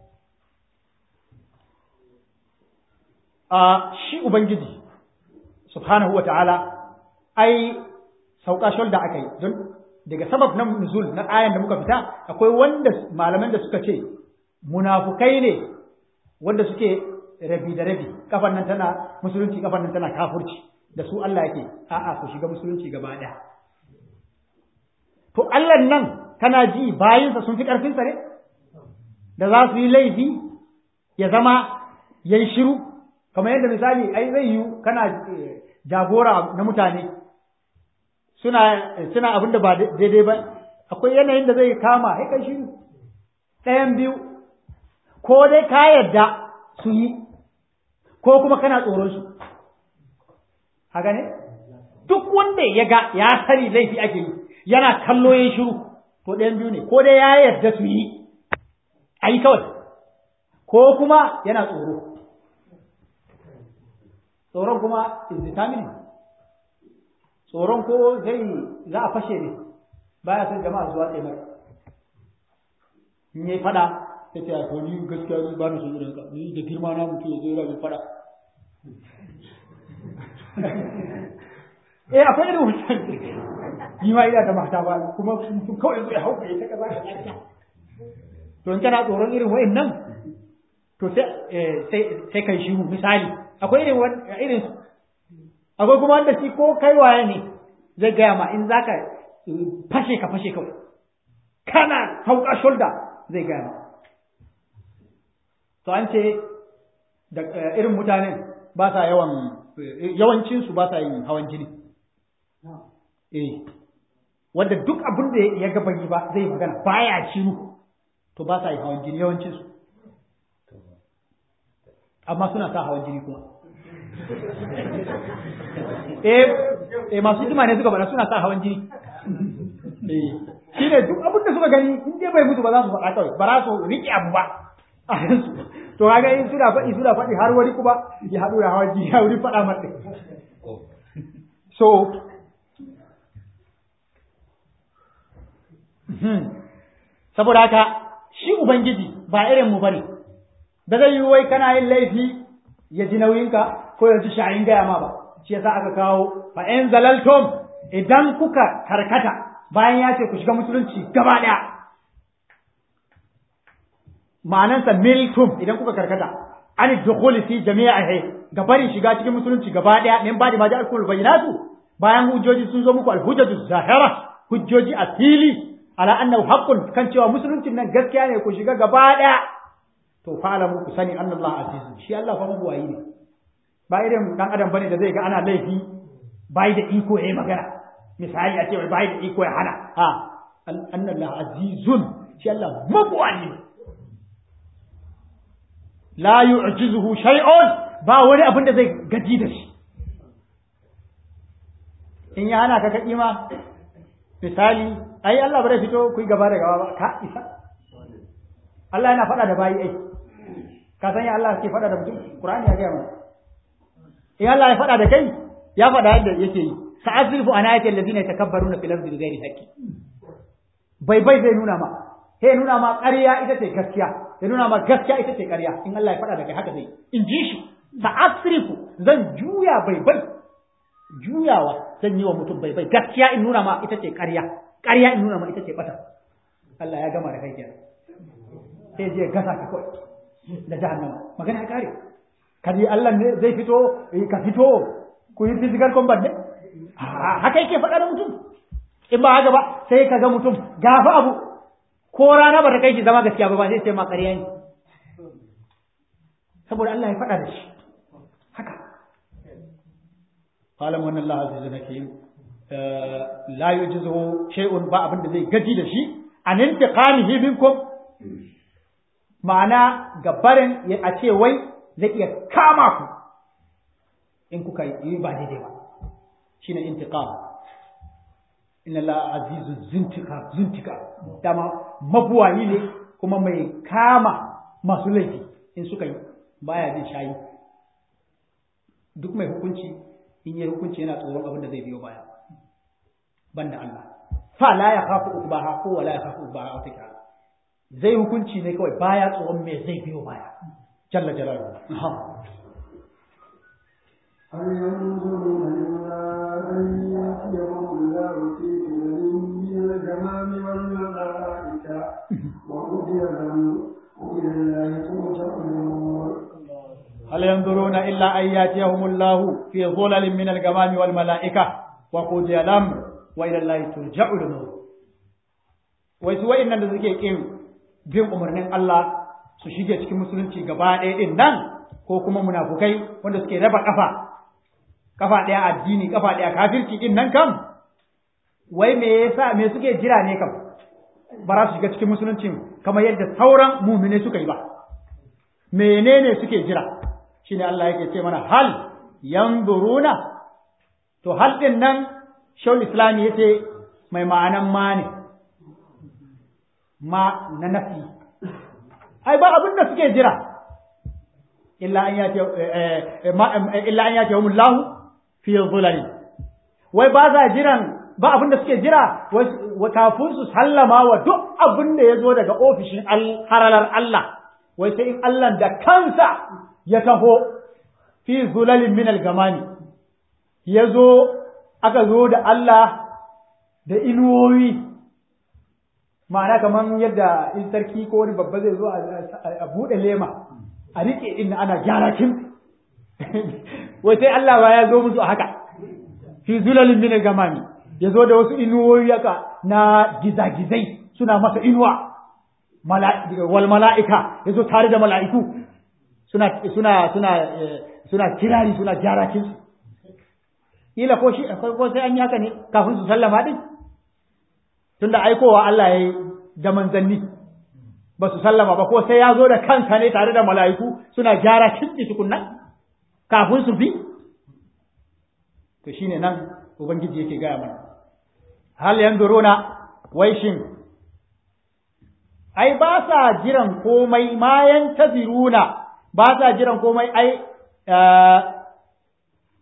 a shi ubangiji subhanahu wa ta'ala ai sauka shulda aka yi don daga sabab na nuzul na ayan da muka fita akwai wanda malaman da suka ce munafukai ne wanda suke rabi da rabi kafan nan tana musulunci kafan nan tana kafurci da su Allah yake a'a ku shiga musulunci gaba ɗaya to Allah nan kana ji bayinsa sun fi ƙarfinsa ne da za su yi laifi ya zama yayi shiru kamar yadda misali ai zai yi kana jagora na mutane suna suna abin da ba daidai ba akwai yanayin da zai kama sai kai shiru ɗayan biyu ko dai ka yarda su yi ko kuma kana tsoron su haka ne duk wanda ya ga ya sani laifi ake yi yana kallo ya shiru to ɗayan biyu ne ko dai ya yarda su yi a yi kawai ko kuma yana tsoro tsoron kuma is determining tsoron ko zai za a fashe ne baya son jama'a zuwa tsaye mara in yi fada ya ce a ni gaskiya ni ba na son irin ka ni da girma na mutu ya zo yana fada eh akwai irin wancan ni ma ina da mata ba kuma mutum kawai zai hauka ya ta kaza ka lafiya to in kana tsoron irin wa'annan to sai sai kai shiru misali akwai irin irin akwai kuma wanda shi ko kai waye ne zai gaya ma in zaka fashe ka fashe kawai kana sauka shoulder zai gaya ma to an ce da irin mutanen ba sa yawan yawancin su ba sa yin hawan jini eh wanda duk abin da ya ga yi ba zai magana baya shiru to ba sa yin hawan jini yawancin su amma suna sa hawan jini kuma eh eh masu jima ne suka bada suna sa hawan jini eh shine duk abin da suka gani in dai bai mutu ba za su faɗa kawai ba za su riƙe abu ba a yansu to kaga in suna faɗi suna faɗi har wani kuma ya haɗu da hawan jini ya wuri faɗa mata so saboda haka shi ubangiji ba irin mu bane da zai yi wai kana yin laifi ya ji nauyinka ko ya ji sha'in gaya ma ba shi yasa aka kawo fa in zalaltum idan kuka karkata bayan ya ce ku shiga musulunci gaba daya ma'anansa miltum idan kuka karkata an dukhuli fi jami'ihi ga barin shiga cikin musulunci gaba daya min ba da ma ja'alul bayyinatu bayan hujjoji sun zo muku alhujjatu zahira hujjoji a fili ala annahu haqqun kan cewa musuluncin nan gaskiya ne ku shiga gaba daya to fa'alamu ku sani annallahu aziz shi Allah fa mabuwayi ne ba irin dan adam bane da zai ga ana laifi bai da iko yayi magana misali a ce bai da iko ya hana a annallahu azizun shi Allah mabuwayi ne la yu'jizuhu shay'un ba wani abin da zai gaji da shi in ya hana ka ka kima misali ai Allah bare fito ku yi gaba da gaba ba ka isa Allah yana faɗa da bayi ai ka san ya Allah ke faɗa da mutum Qur'ani ya gaya mana in Allah ya faɗa da kai ya faɗa yadda yake yi sa'azrifu an ayati allazina yatakabbaruna fil ardi bighairi haqqi bai bai zai nuna ma sai nuna ma ƙarya ita ce gaskiya ya nuna ma gaskiya ita ce ƙarya in Allah ya faɗa da kai haka zai in ji shi sa'asrifu zan juya bai bai juyawa zan yi wa mutum bai bai gaskiya in nuna ma ita ce ƙarya ƙarya in nuna ma ita ce bata Allah ya gama da kai kenan sai je gasa ka kawai da jahannama magana ya kare kaji Allah ne zai fito ka fito ku yi physical combat ne haka yake faɗa da mutum in ba haka ba sai ka ga mutum gafa abu ko rana ba ta kai shi zama gaskiya ba ba sai sai ma ƙarya ne saboda Allah ya faɗa da shi haka qalam wannan Allah azza hakim la yujizuhu shay'un ba abin da zai gaji da shi an intiqamihi minkum ma'ana gabarin a ce wai zai iya kama ku in kuka yi ba daidai ba shine intiqam inna Allah azizu zuntika zuntika dama mabuwayi ne kuma mai kama masu laifi in suka yi baya jin shayi duk mai hukunci in yi hukunci yana tsoron abin da zai biyo baya banda Allah fa la ya khafu ubaha ko wala ya khafu ubaha wata kira zai hukunci ne kawai baya tsoron me zai biyo baya jalla jalaluhu هل ينظرون إلا أن يأتيهم الله في ظلل من الجمام والملائكة وقضي الأمر وإلى الله ترجع الأمور هل ينظرون إلا أن يأتيهم الله في ظلل من الغمام والملائكة وقضي الأمر وإلى الله ترجع الأمور wai su wa'annan da suke kin bin umarnin Allah su shige cikin musulunci gaba ɗaya ɗin nan ko kuma munafukai wanda suke raba kafa kafa ɗaya addini kafa ɗaya kafirci ɗin nan kam wai me yasa me suke jira ne kam ba za su shiga cikin musulunci kamar yadda sauran mumine suka yi ba menene suke jira shine Allah yake ce mana hal yanzuruna to hal din nan shaul islami yace mai ma'anan ma ne ma na nafi ai ba abin da suke jira illa an yati illa an yati humullahu fi dhulal wai ba za jiran ba abin da suke jira kafin su sallama wa duk abin da ya zo daga ofishin haralar Allah wai sai in Allah da kansa ya taho fi zulalin min al-gamani ya zo aka zo da Allah da inuwoyi ma'ana kamar yadda in sarki ko wani babba zai zo a buɗe lema a riƙe inda ana gyara kin wai sai Allah ba ya zo musu a haka fi zulalin min al-gamani ya zo da wasu inuwoyi haka na gizagizai suna masa inuwa wal mala'ika ya zo tare da mala'iku suna suna suna suna kirari suna gyara kinsu ila ko shi ko sai an yi haka ne kafin su sallama din tunda aikowa Allah ya yi da manzanni ba su sallama ba ko sai ya zo da kansa ne tare da mala'iku suna gyara kinsu tukunna kafin su bi to shine nan ubangiji yake gaya mana hal yanzuruna wai shin ai ba sa jiran komai ma yantaziruna ba sa jiran komai ai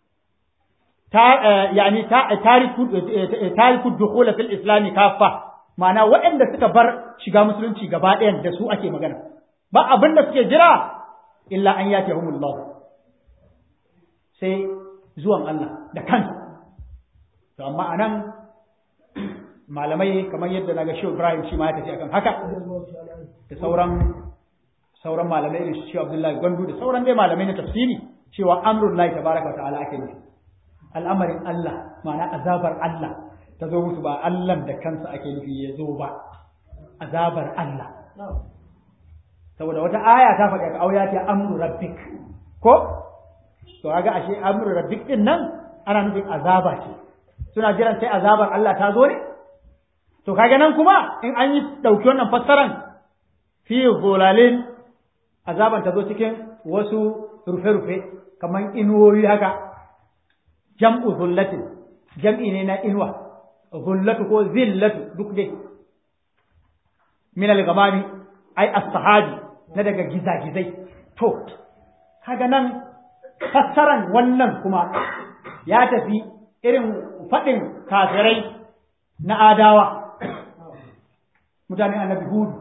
ta yani tariku tariku dukhul fil islam kaffa ma'ana waɗanda suka bar shiga musulunci gaba ɗayan da su ake magana ba abin da suke jira illa an yake humullah sai zuwan Allah da kansa to amma anan malamai kamar yadda naga Shehu Ibrahim shi ma ya tafi akan haka da sauran sauran malamai irin Shehu Abdullahi Gwandu da sauran dai malamai na tafsiri cewa amrul lahi tabaraka wa ta'ala ake nufi al'amarin Allah ma'ana azabar Allah ta zo musu ba Allah da kansa ake nufi ya zo ba azabar Allah saboda wata aya ta faɗi ka auya ta amru rabbik ko to kaga ashe amru rabbik din nan ana nufin azaba ce suna jiran sai azabar Allah ta zo ne to kaga nan kuma in an yi dauki wannan fassaran fi zulalin azaban ta zo cikin wasu rufe-rufe kamar inuwoyi haka jam'u zullatin jam'i ne na inuwa zullatu ko zillatu duk dai min al-gamami ai as-sahabi na daga gizagizai to kaga nan fassaran wannan kuma ya tafi irin faɗin kafirai na adawa mutane annabi hudu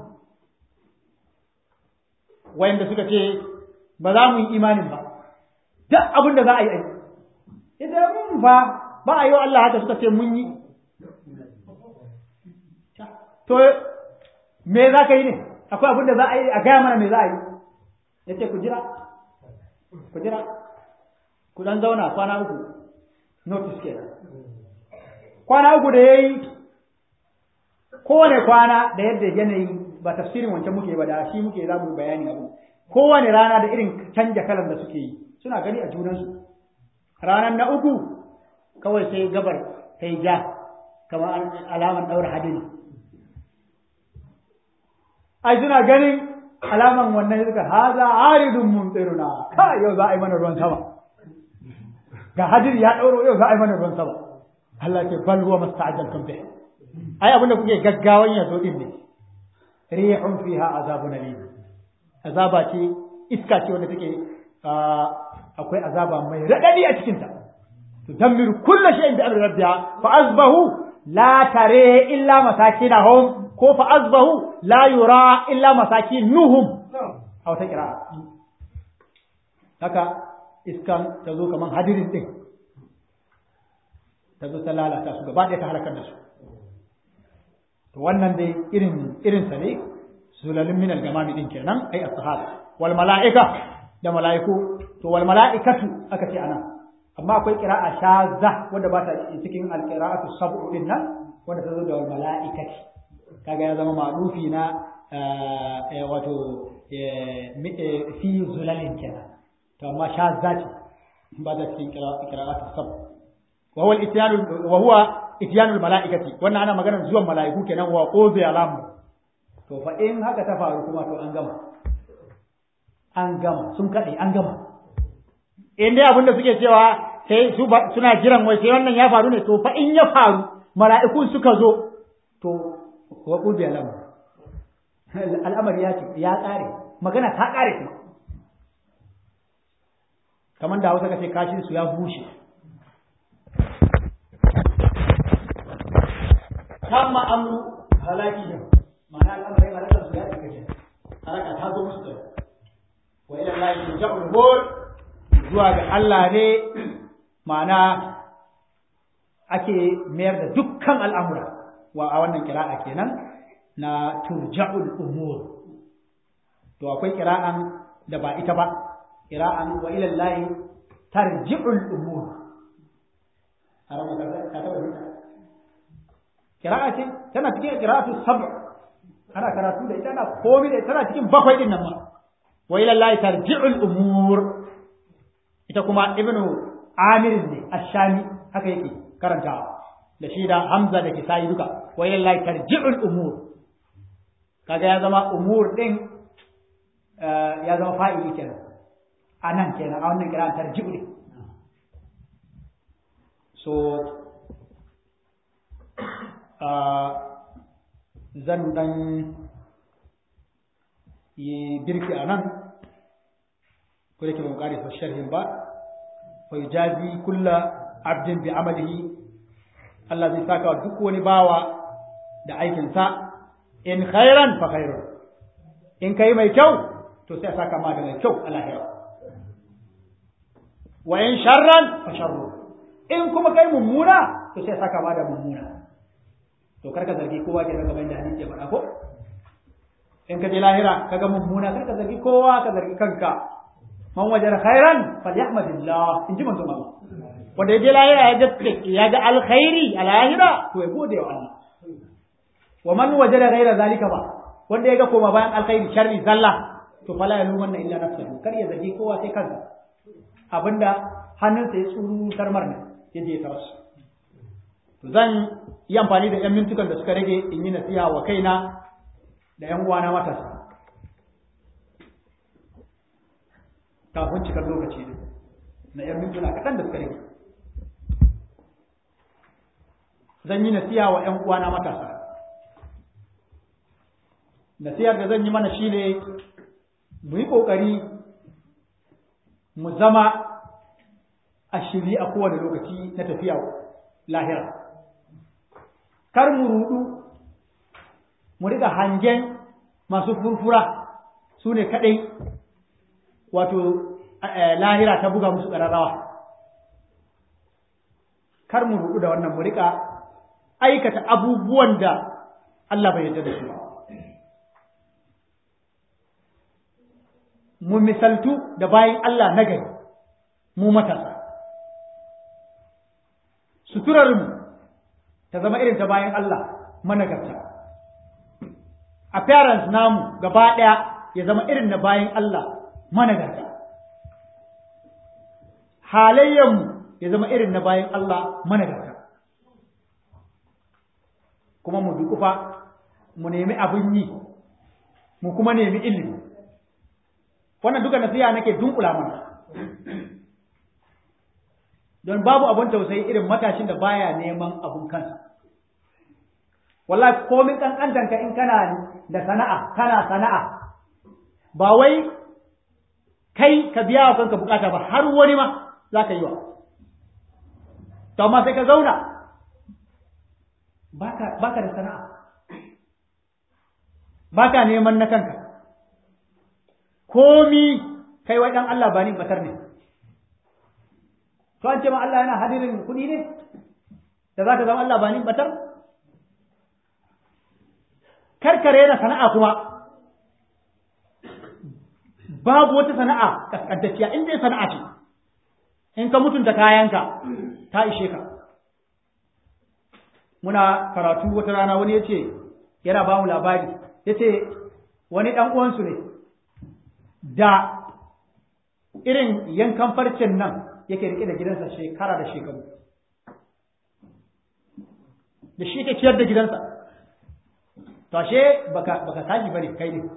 wayanda suka ce ba za mu yi imanin ba duk abin da za a yi ai idan mun fa ba a yi wa Allah haka suka ce mun yi to me za ka yi ne akwai abin da za a yi a gaya mana me za a yi ya ce ku jira ku jira ku dan zauna kwana uku notice ke kwana uku da ya yi kowane kwana da yadda yanayi ba tafsirin wancan muke ba da shi muke za mu bayani abu kowane rana da irin canja kalan da suke yi suna gani a junansu ranar na uku kawai sai gabar ta yi ja kamar alaman ɗaura hadiri ai suna ganin alaman wannan suka haza aridun mumtiruna ka yau za a yi mana ruwan sama ga hadiri ya ɗauro yau za a yi mana ruwan sama Allah ke bal huwa masta'ajaltum bih ai abinda kuke gaggawan yazo din ne rihun fiha azabun alim azaba ce iska ce wanda take akwai azaba mai radadi a cikin ta tudammiru kullu shay'in bi amri rabbiha fa asbahu la tare illa masakinahum ko fa asbahu la yura illa masakinuhum a wata kira haka iskan ta zo kaman hadirin din ta zo ta lalata su gaba ɗaya ta halakar da su to wannan dai irin irin sa ne sulalin min al-gamami din kenan ai as-sahaba wal mala'ika da mala'iku to wal mala'ikatu aka ce anan amma akwai qira'a shazza wanda ba ta cikin al-qira'atu sab'u din nan wanda ta zo da wal mala'ikati kaga ya zama ma'rufi na wato fi zulalin kenan to amma shazza ce ba ta cikin qira'atu sab'u wa huwa al-ityan wa huwa ityanul mala'ikati wannan ana maganar zuwan mala'iku kenan wa quzi alam to fa in haka ta faru kuma to an gama an gama sun kade an gama in dai abinda suke cewa sai su suna jiran wai sai wannan ya faru ne to fa in ya faru mala'iku suka zo to wa quzi alam al'amari ya ce ya kare magana ta kare kuma kamar da Hausa kace kashin su ya bushe tamma amru halakihim ma'ana al'amarin halakar su ya cika ke halaka ta zo musu da wa ila Allah yurja'ul umur zuwa ga Allah ne ma'ana ake mayar da dukkan al'amura wa a wannan kira'a kenan na turja'ul umur to akwai kira'an da ba ita ba kira'an wa ila Allah tarji'ul umur har ka taba kira'a ce tana cikin qira'atu sab' ana karatu da ita ana komai da tana cikin bakwai din nan ma wa ila Allah tarji'ul umur ita kuma ibnu amir ne ash-shami haka yake karantawa da shi da hamza da kisai duka wa ila Allah tarji'ul umur kaga ya zama umur din ya zama fa'ili kenan anan kenan a wannan kira'an tarji'u ne so zan dan yi birki a nan ko da ke ban ƙari sa sharhin ba fa yujazi kulla abdin bi amalihi Allah zai saka duk wani bawa da aikinsa in khairan fa khairun in kai mai kyau to sai a saka ma da mai kyau a lahira wa in sharran fa sharru in kuma kai mummuna to sai a saka ma da mummuna to karka zargi kowa ke daga bayan da hadisi ya faɗa ko in ka je lahira kaga mummuna karka zargi kowa ka zargi kanka man wajar khairan falyahmadillah in ji manzo Allah wanda ya je lahira ya ga ya ga alkhairi a lahira to ya gode wa Allah wa man wajada ghaira zalika ba wanda ya ga koma bayan alkhairi sharri zalla to fala ya lumanna illa nafsuhu kar ya zargi kowa sai kansa abinda hannunsa ya tsuru tarmar ne ya je ya tarasu zan yi amfani da 'yan mintukan da suka rage in yi nasiha wa kaina da 'yan uwana matasa kafin cikar lokaci ne na 'yan mintuna kaɗan da suka rage zan yi nasiha wa 'yan uwana matasa nasihar da zan yi mana shi ne mu yi ƙoƙari mu zama a shiri a kowane lokaci na tafiya lahira kar mu rudu mu riga hangen masu furfura su ne kaɗai wato lahira ta buga musu ƙararrawa kar mu rudu da wannan mu riga aikata abubuwan da Allah bai yarda da su ba mu misaltu da bayan Allah na gari mu matasa suturarmu ta zama irin ta bayan Allah managarta appearance namu gaba ɗaya ya zama irin na bayan Allah managarta halayyanmu ya zama irin na bayan Allah managarta kuma mu dukufa mu nemi abin yi mu kuma nemi ilimi wannan duka nasiha nake dunkula mana don babu abun tausayi irin matashin da baya neman abun kansa wallahi komin kankantanka in kana da sana'a kana sana'a ba wai kai ka biya wa kanka bukata ba har wani ma za ka yi wa to amma sai ka zauna baka da sana'a baka neman na kanka komi kai wai dan Allah ba ni batar ne to an ce ma Allah yana hadirin kuɗi ne da za ka zama Allah ba ni batar karkare na sana'a kuma babu wata sana'a kaskantacciya in dai sana'a ce in ka mutunta kayanka ta ishe ka muna karatu wata rana wani ya ce yana ba mu labari ya ce wani ɗan uwansu ne da irin yankan farcen nan yake rike da gidansa shekara da shekaru da shi ke ciyar da gidansa to ashe baka baka tashi bane kai ne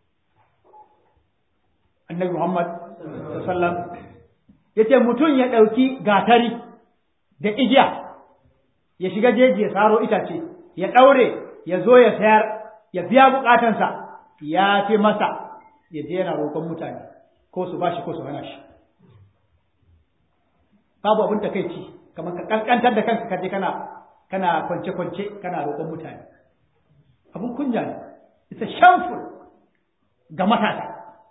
annabi Muhammad sallallahu yace mutum ya dauki gatari da igiya ya shiga jeji ya saro itace ya daure ya zo ya sayar ya biya bukatansa ya fi masa ya je yana roƙon mutane ko su bashi ko su hana shi babu abin ta kai ci kamar ka kankantar da kanka kaje kana kana kwance kwance kana roƙon mutane abun kunya ne it's a shameful ga matasa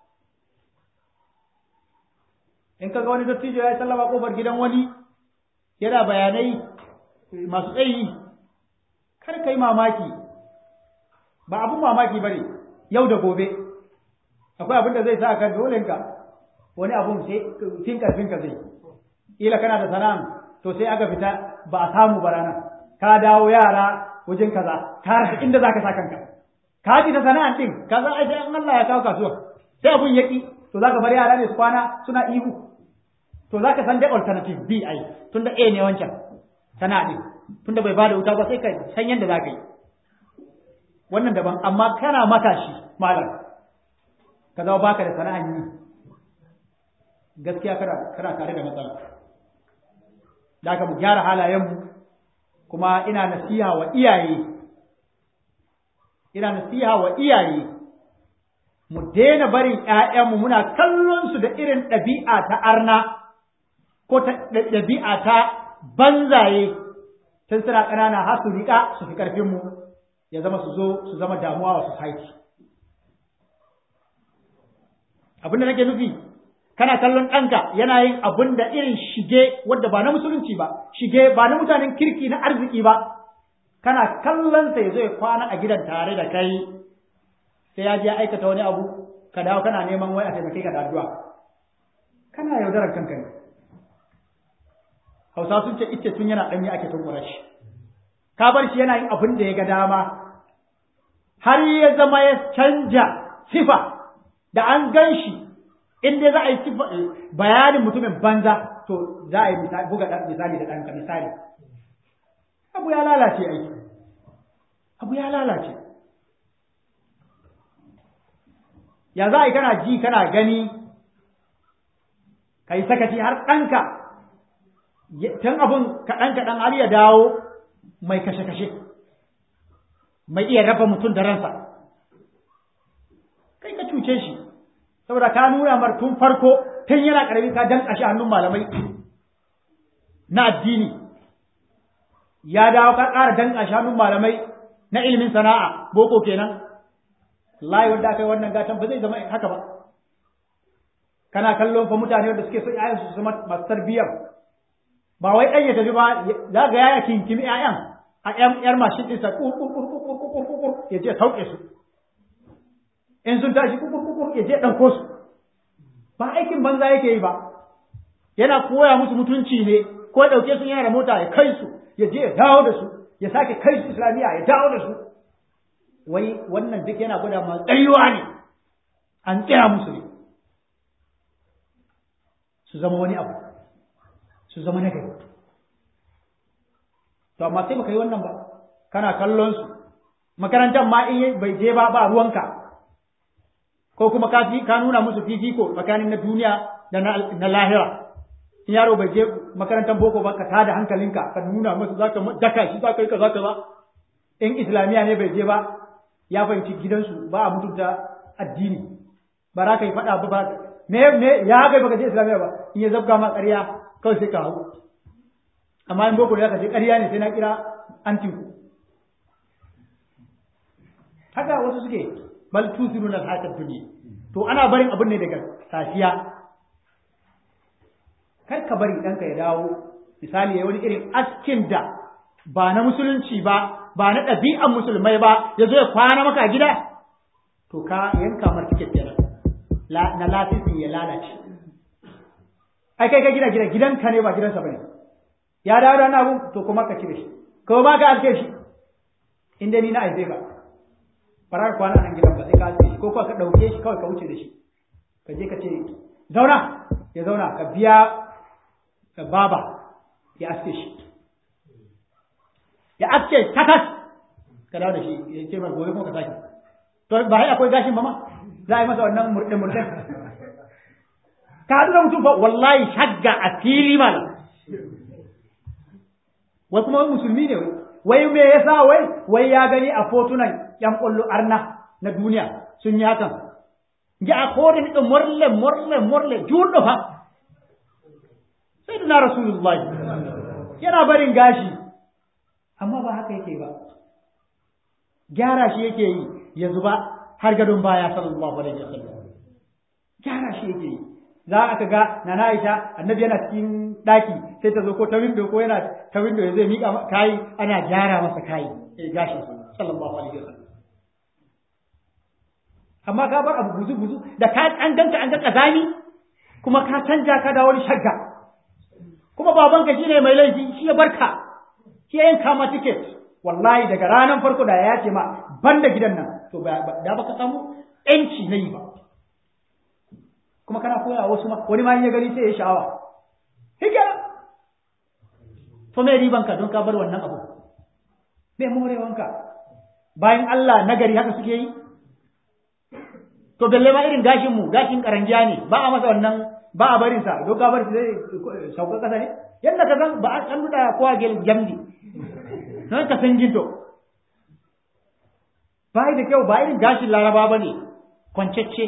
in kaga wani dattijo ya sallama kofar gidan wani yana bayanai masu tsayi kar kai mamaki ba abun mamaki bane yau da gobe akwai abin da zai sa ka dole ka wani abun sai fin karfin ka zai ila kana da sana'an to sai aka fita ba a samu ba ranar ka dawo yara wajen kaza ka rasa inda zaka sa kanka ka ji ta sana'an din kaza ai sai Allah ya kawo kasuwa sai abun yaki to zaka bar yara ne su kwana suna ihu to zaka san da alternative B ai tunda A ne wancan sana'a din tunda bai bada wuta ba sai ka san yanda zaka yi wannan daban amma kana matashi malam ka zama baka da sana'an yi gaskiya kana kana tare da matsala da aka mu gyara halayenmu kuma ina nasiha wa iyaye ina nasiha wa iyaye mu daina barin ƴaƴanmu muna kallon su da irin ɗabi'a ta arna ko ta ɗabi'a ta banzaye tun suna ƙanana har su riƙa su fi ƙarfinmu ya zama su zo su zama damuwa wa society abin da nake nufi kana kallon ɗanka yana yin abin da irin shige wadda ba na musulunci ba shige ba na mutanen kirki na arziki ba kana kallon sa ya zo ya kwana a gidan tare da kai sai ya je aikata wani abu ka dawo kana neman wai a taimake ka da addu'a kana yaudarar kanka ne hausa sun ce ita tun yana ɗanye ake tunkura shi ka bar shi yana yin abin da ya ga dama har ya zama ya canja sifa da an gan shi in dai za a yi sifa bayanin mutumin banza to za a yi buga misali da ɗanka misali abu ya lalace aiki abu ya lalace ya za a yi kana ji kana gani ka yi sakaci har ɗanka tun abin kaɗan-kaɗan har ya dawo mai kashe-kashe mai iya raba mutum da ransa kai ka cuce shi saboda ka nuna mar tun farko tun yana ƙarami ka danƙa shi hannun malamai na addini ya dawo ka ƙara danƙa shi hannun malamai na ilimin sana'a boko kenan layi wanda aka yi wannan gatan ba zai zama haka ba kana kallon fa mutane wanda suke so ƴaƴan su zama masu tarbiyyar ba wai ɗan ya tafi ba za ga yaya kinkimi ƴaƴan a ƴan ƴar mashin ɗinsa kukur ya je sauke su in sun tashi kukur ya je ɗauko su ba aikin banza yake yi ba yana koya musu mutunci ne ko ya ɗauke su yana da mota ya kai su ya je ya dawo da su ya sake kai su islamiyya ya dawo da su wai wannan duk yana gwada ma tsayuwa ne an tsaya musu ne su zama wani abu su zama na gari to amma sai baka yi wannan ba kana kallon su makarantar ma in bai je ba ba ruwanka ko kuma ka ka nuna musu fifiko tsakanin na duniya da na lahira in yaro bai je makarantar boko ba ka tada hankalinka ka nuna masa zaka daka shi zaka yi kaza kaza in islamiya ne bai je ba ya fahimci gidansu ba a mutunta addini ba za ka yi faɗa ba ba me me ya kai baka je islamiya ba in ya zabga ma ƙarya kawai sai ka hau amma in boko ne ka je ƙarya ne sai na kira antinku haka wasu suke bal tusiruna al-hayatad dunya to ana barin abin ne daga safiya kar ka bari ɗanka ya dawo misali ya wani irin askin da ba na musulunci ba ba na ɗabi'an musulmai ba ya zo ya kwana maka a gida to ka yanka mar tiket kenan na lafisin ya lalace ai kai ka gina gida gidanka ne ba gidansa bane ya dawo da abu to kuma ka cire shi ko ba ka alke shi inda ni na aize ba farar kwana nan gidan ba sai ka alke shi ko ka ɗauke shi kawai ka wuce da shi ka je ka ce zauna ya zauna ka biya baba ya aske shi ya aske takas ka dawo da shi ya ce mai gobe kuma ka sake to ba hai akwai gashin ba ma za a yi masa wannan murɗe murɗe ka haɗu da mutum ba wallahi shagga a fili malam wai kuma wai musulmi ne wai me yasa wai wai ya gani a fotunan yan ƙwallo arna na duniya sun yi hakan ya a kodin ɗin morle morle morle juɗo fa sai na rasulullahi yana barin gashi amma ba haka yake ba gyara shi yake yi ya zuba har gadon baya sallallahu alaihi wasallam gyara shi yake yi za aka ga na Aisha annabi yana cikin daki sai ta zo ko ta window ko yana ta window ya zai mika kai ana gyara masa kai eh gashi sallallahu alaihi wasallam amma ka bar abu buzu buzu da ka an ganta an ga kazani kuma ka canja ka da wani shagga kuma babanka shine mai laifi shi ya barka shi ya yanka ma ticket wallahi daga ranar farko da ya ce ma ban da gidan nan to da baka samu yanci na yi ba kuma kana koya wasu ma wani ma ya gani sai ya sha'awa hikira to me riban ka don ka bar wannan abu me morewanka bayan Allah nagari haka suke yi to balle ma irin gashin mu gashin karangiya ne ba a masa wannan ba a barin sa don ka bar shi zai sauka kasa ne yadda ka san ba a kan da kowa gel jamdi nan ka san ginto bai da kyau ba irin gashin laraba ba ne kwancacce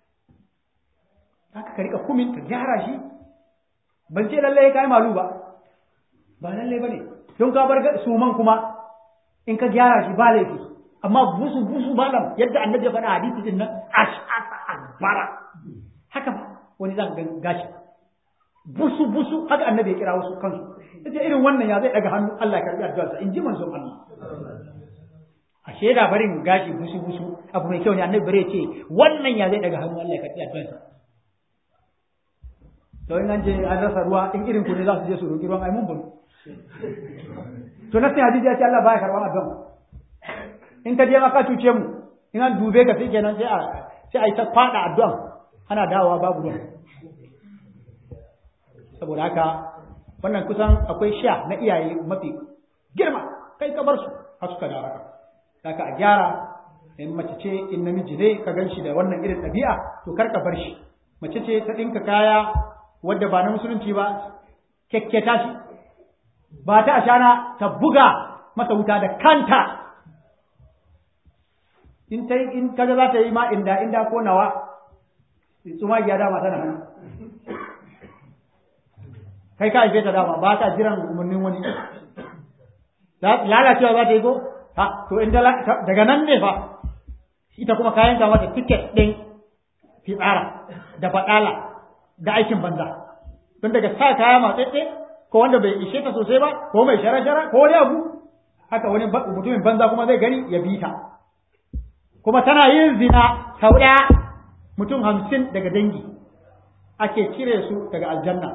haka ka rika kumin ka gyara shi ban ce lallai ka yi malu ba ba lallai ba ne don ka bar suman kuma in ka gyara shi ba laifi amma busu busu malam yadda annabi ya faɗa hadisi din nan ash'asa akbara haka ba wani zaka ga gashi busu busu haka annabi ya kira wasu kansu yace irin wannan ya zai daga hannu Allah ya karbi addu'arsa in ji manzon Allah ashe da barin gashi busu busu abu mai kyau ne annabi bare ce wannan ya zai daga hannu Allah ya karbi addu'arsa to in an je an rasa ruwa in irin ku ne za su je su roki ruwan ai mun bunu to na sai hadisi ya ce Allah baya karban addu'a in ka je ma ka cuce mu in an dube ka sai kenan sai a sai a yi ta fada addu'a ana dawowa babu ruwa saboda haka wannan kusan akwai sha na iyaye mafi girma kai ka bar su har suka dawo haka haka a gyara in mace ce in namiji ne ka gan shi da wannan irin ɗabi'a to kar ka bar shi mace ce ta ɗinka kaya wadda ba na musulunci ba kyakketa shi ba ta ashana ta buga masa wuta da kanta in ta in kaga za ta yi ma inda inda ko nawa tsuma ya dama tana hannu kai ka haife ta dama ba ta jiran umarnin wani lalacewa za ta yi ko ha to inda daga nan ne fa ita kuma kayan ta mata tiket ɗin fitsara da baɗala da aikin banza don daga sa kaya matsatse ko wanda bai ishe ta sosai ba ko mai shara-shara ko wani abu haka wani mutumin banza kuma zai gani ya bi ta kuma tana yin zina sau ɗaya mutum hamsin daga dangi ake cire su daga aljanna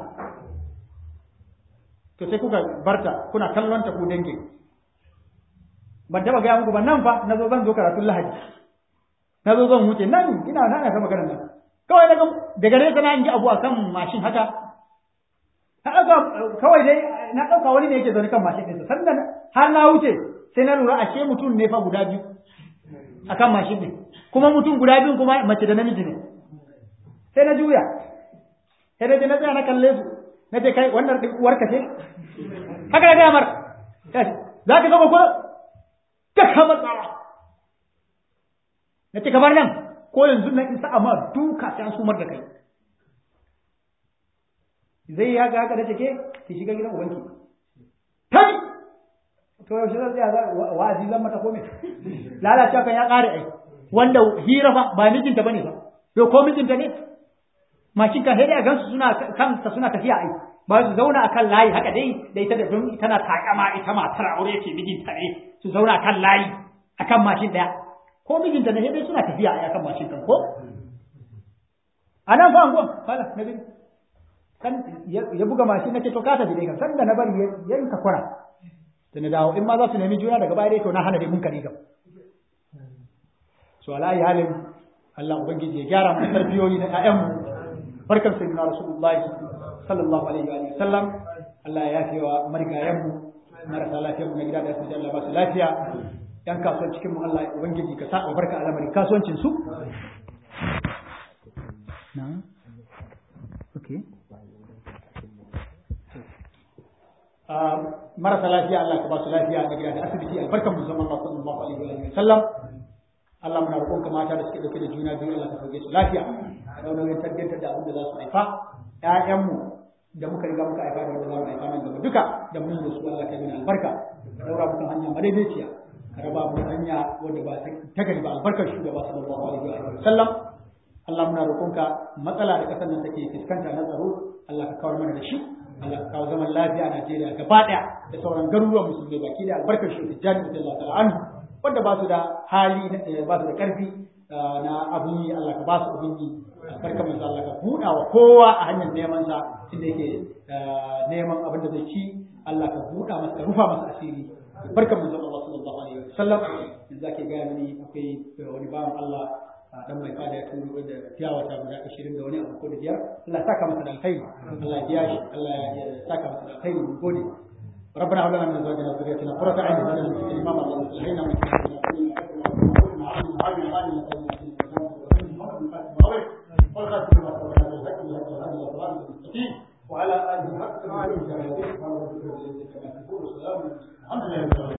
to sai kuka barta kuna kallon ta ku dangin ban taba gaya muku ba nan fa na zo zan zo karatun lahadi na zo zan wuce nan ina na ta maganar nan kawai daga daga nesa na ji abu akan mashin haka na ɗauka kawai dai na ɗauka wani ne yake zaune kan mashin ɗinsa sannan har na wuce sai na lura ashe mutum ne fa guda biyu akan mashin ɗin kuma mutum guda biyun kuma mace da namiji ne sai na juya sai na je na tsaya na kalle su na ce kai wannan ɗin uwarka ce haka na gaya mar za ka gama ko ka kama tsawa na ce kamar nan ko yanzu na isa amma duka sai an sumar da kai zai yi haka haka da take ki shiga gidan ubanki kai to yaushe zan tsaya wa'azi zan mata kome lalacewa kan ya ƙare ai wanda hira fa ba mijinta bane ba to ko mijinta ne mashin kan sai a gansu suna kansa suna tafiya ai ba su zauna akan layi haka dai da ita da don tana takama ita matar aure ce mijinta ne su zauna akan layi akan mashin daya ko mijinta ne dai suna tafiya ai akan mashin kan ko anan fa angon kala na gani kan ya buga mashin nake to ka tafi dai kan sanda na bari ya ka kwara da na dawo in ma za su nemi juna daga baya dai to na hana dai mun kari gam so ala halin Allah ubangiji ya gyara mu tarbiyoyi na ƴaƴanmu barkan sayyidina rasulullahi sallallahu alaihi wa sallam Allah ya yafe wa marigayenmu marasa lafiyar mu na gida da asibiti Allah ba su lafiya yan kasuwan cikin mu Allah ubangiji ka sa albarka a lamarin kasuwancin su na okay marasa lafiya Allah ka ba su lafiya na gida da asibiti albarkan mu zaman Allah sallallahu alaihi wa sallam Allah muna roƙon ka mata da suke dauke da juna biyu Allah ka sauke su lafiya ka dauna yin tarbiyyantar da abin da za su haifa ƴaƴanmu da muka riga muka haifa da wanda za mu haifa nan gaba duka da mun da su Allah ka yi albarka ka daura mu kan hanya madaidaiciya ka raba mu hanya wanda ba ta gari ba albarkar shugaba sallallahu alaihi wa sallam Allah muna roƙon ka matsala da ƙasar nan take fuskanta na tsaro Allah ka kawar mana da shi Allah ka kawo zaman lafiya a Najeriya gaba ɗaya da sauran garuruwan musulmai baki da albarkar shi Tijjani da Allah ta'ala anhu wanda ba su da hali ba su da ƙarfi na abin yi Allah ka ba su abin yi barka mai Allah ka buɗa wa kowa a hanyar neman sa inda yake neman abin da zai ci Allah ka buɗa masa ka rufa masa asiri barka mai Allah sallallahu alaihi wasallam yanzu ake gaya mini akwai wani bawan Allah dan mai fada ya turo da tiyawa ta guda 20 da wani abu ko da biyar Allah saka masa da alkhairi Allah ya biya shi Allah ya saka masa da alkhairi mun gode ربنا هب لنا من ازواجنا وذريتنا قرة اعين واجعلنا للمتقين اماما اللهم اصلح لنا من وعلى اله حق الحمد لله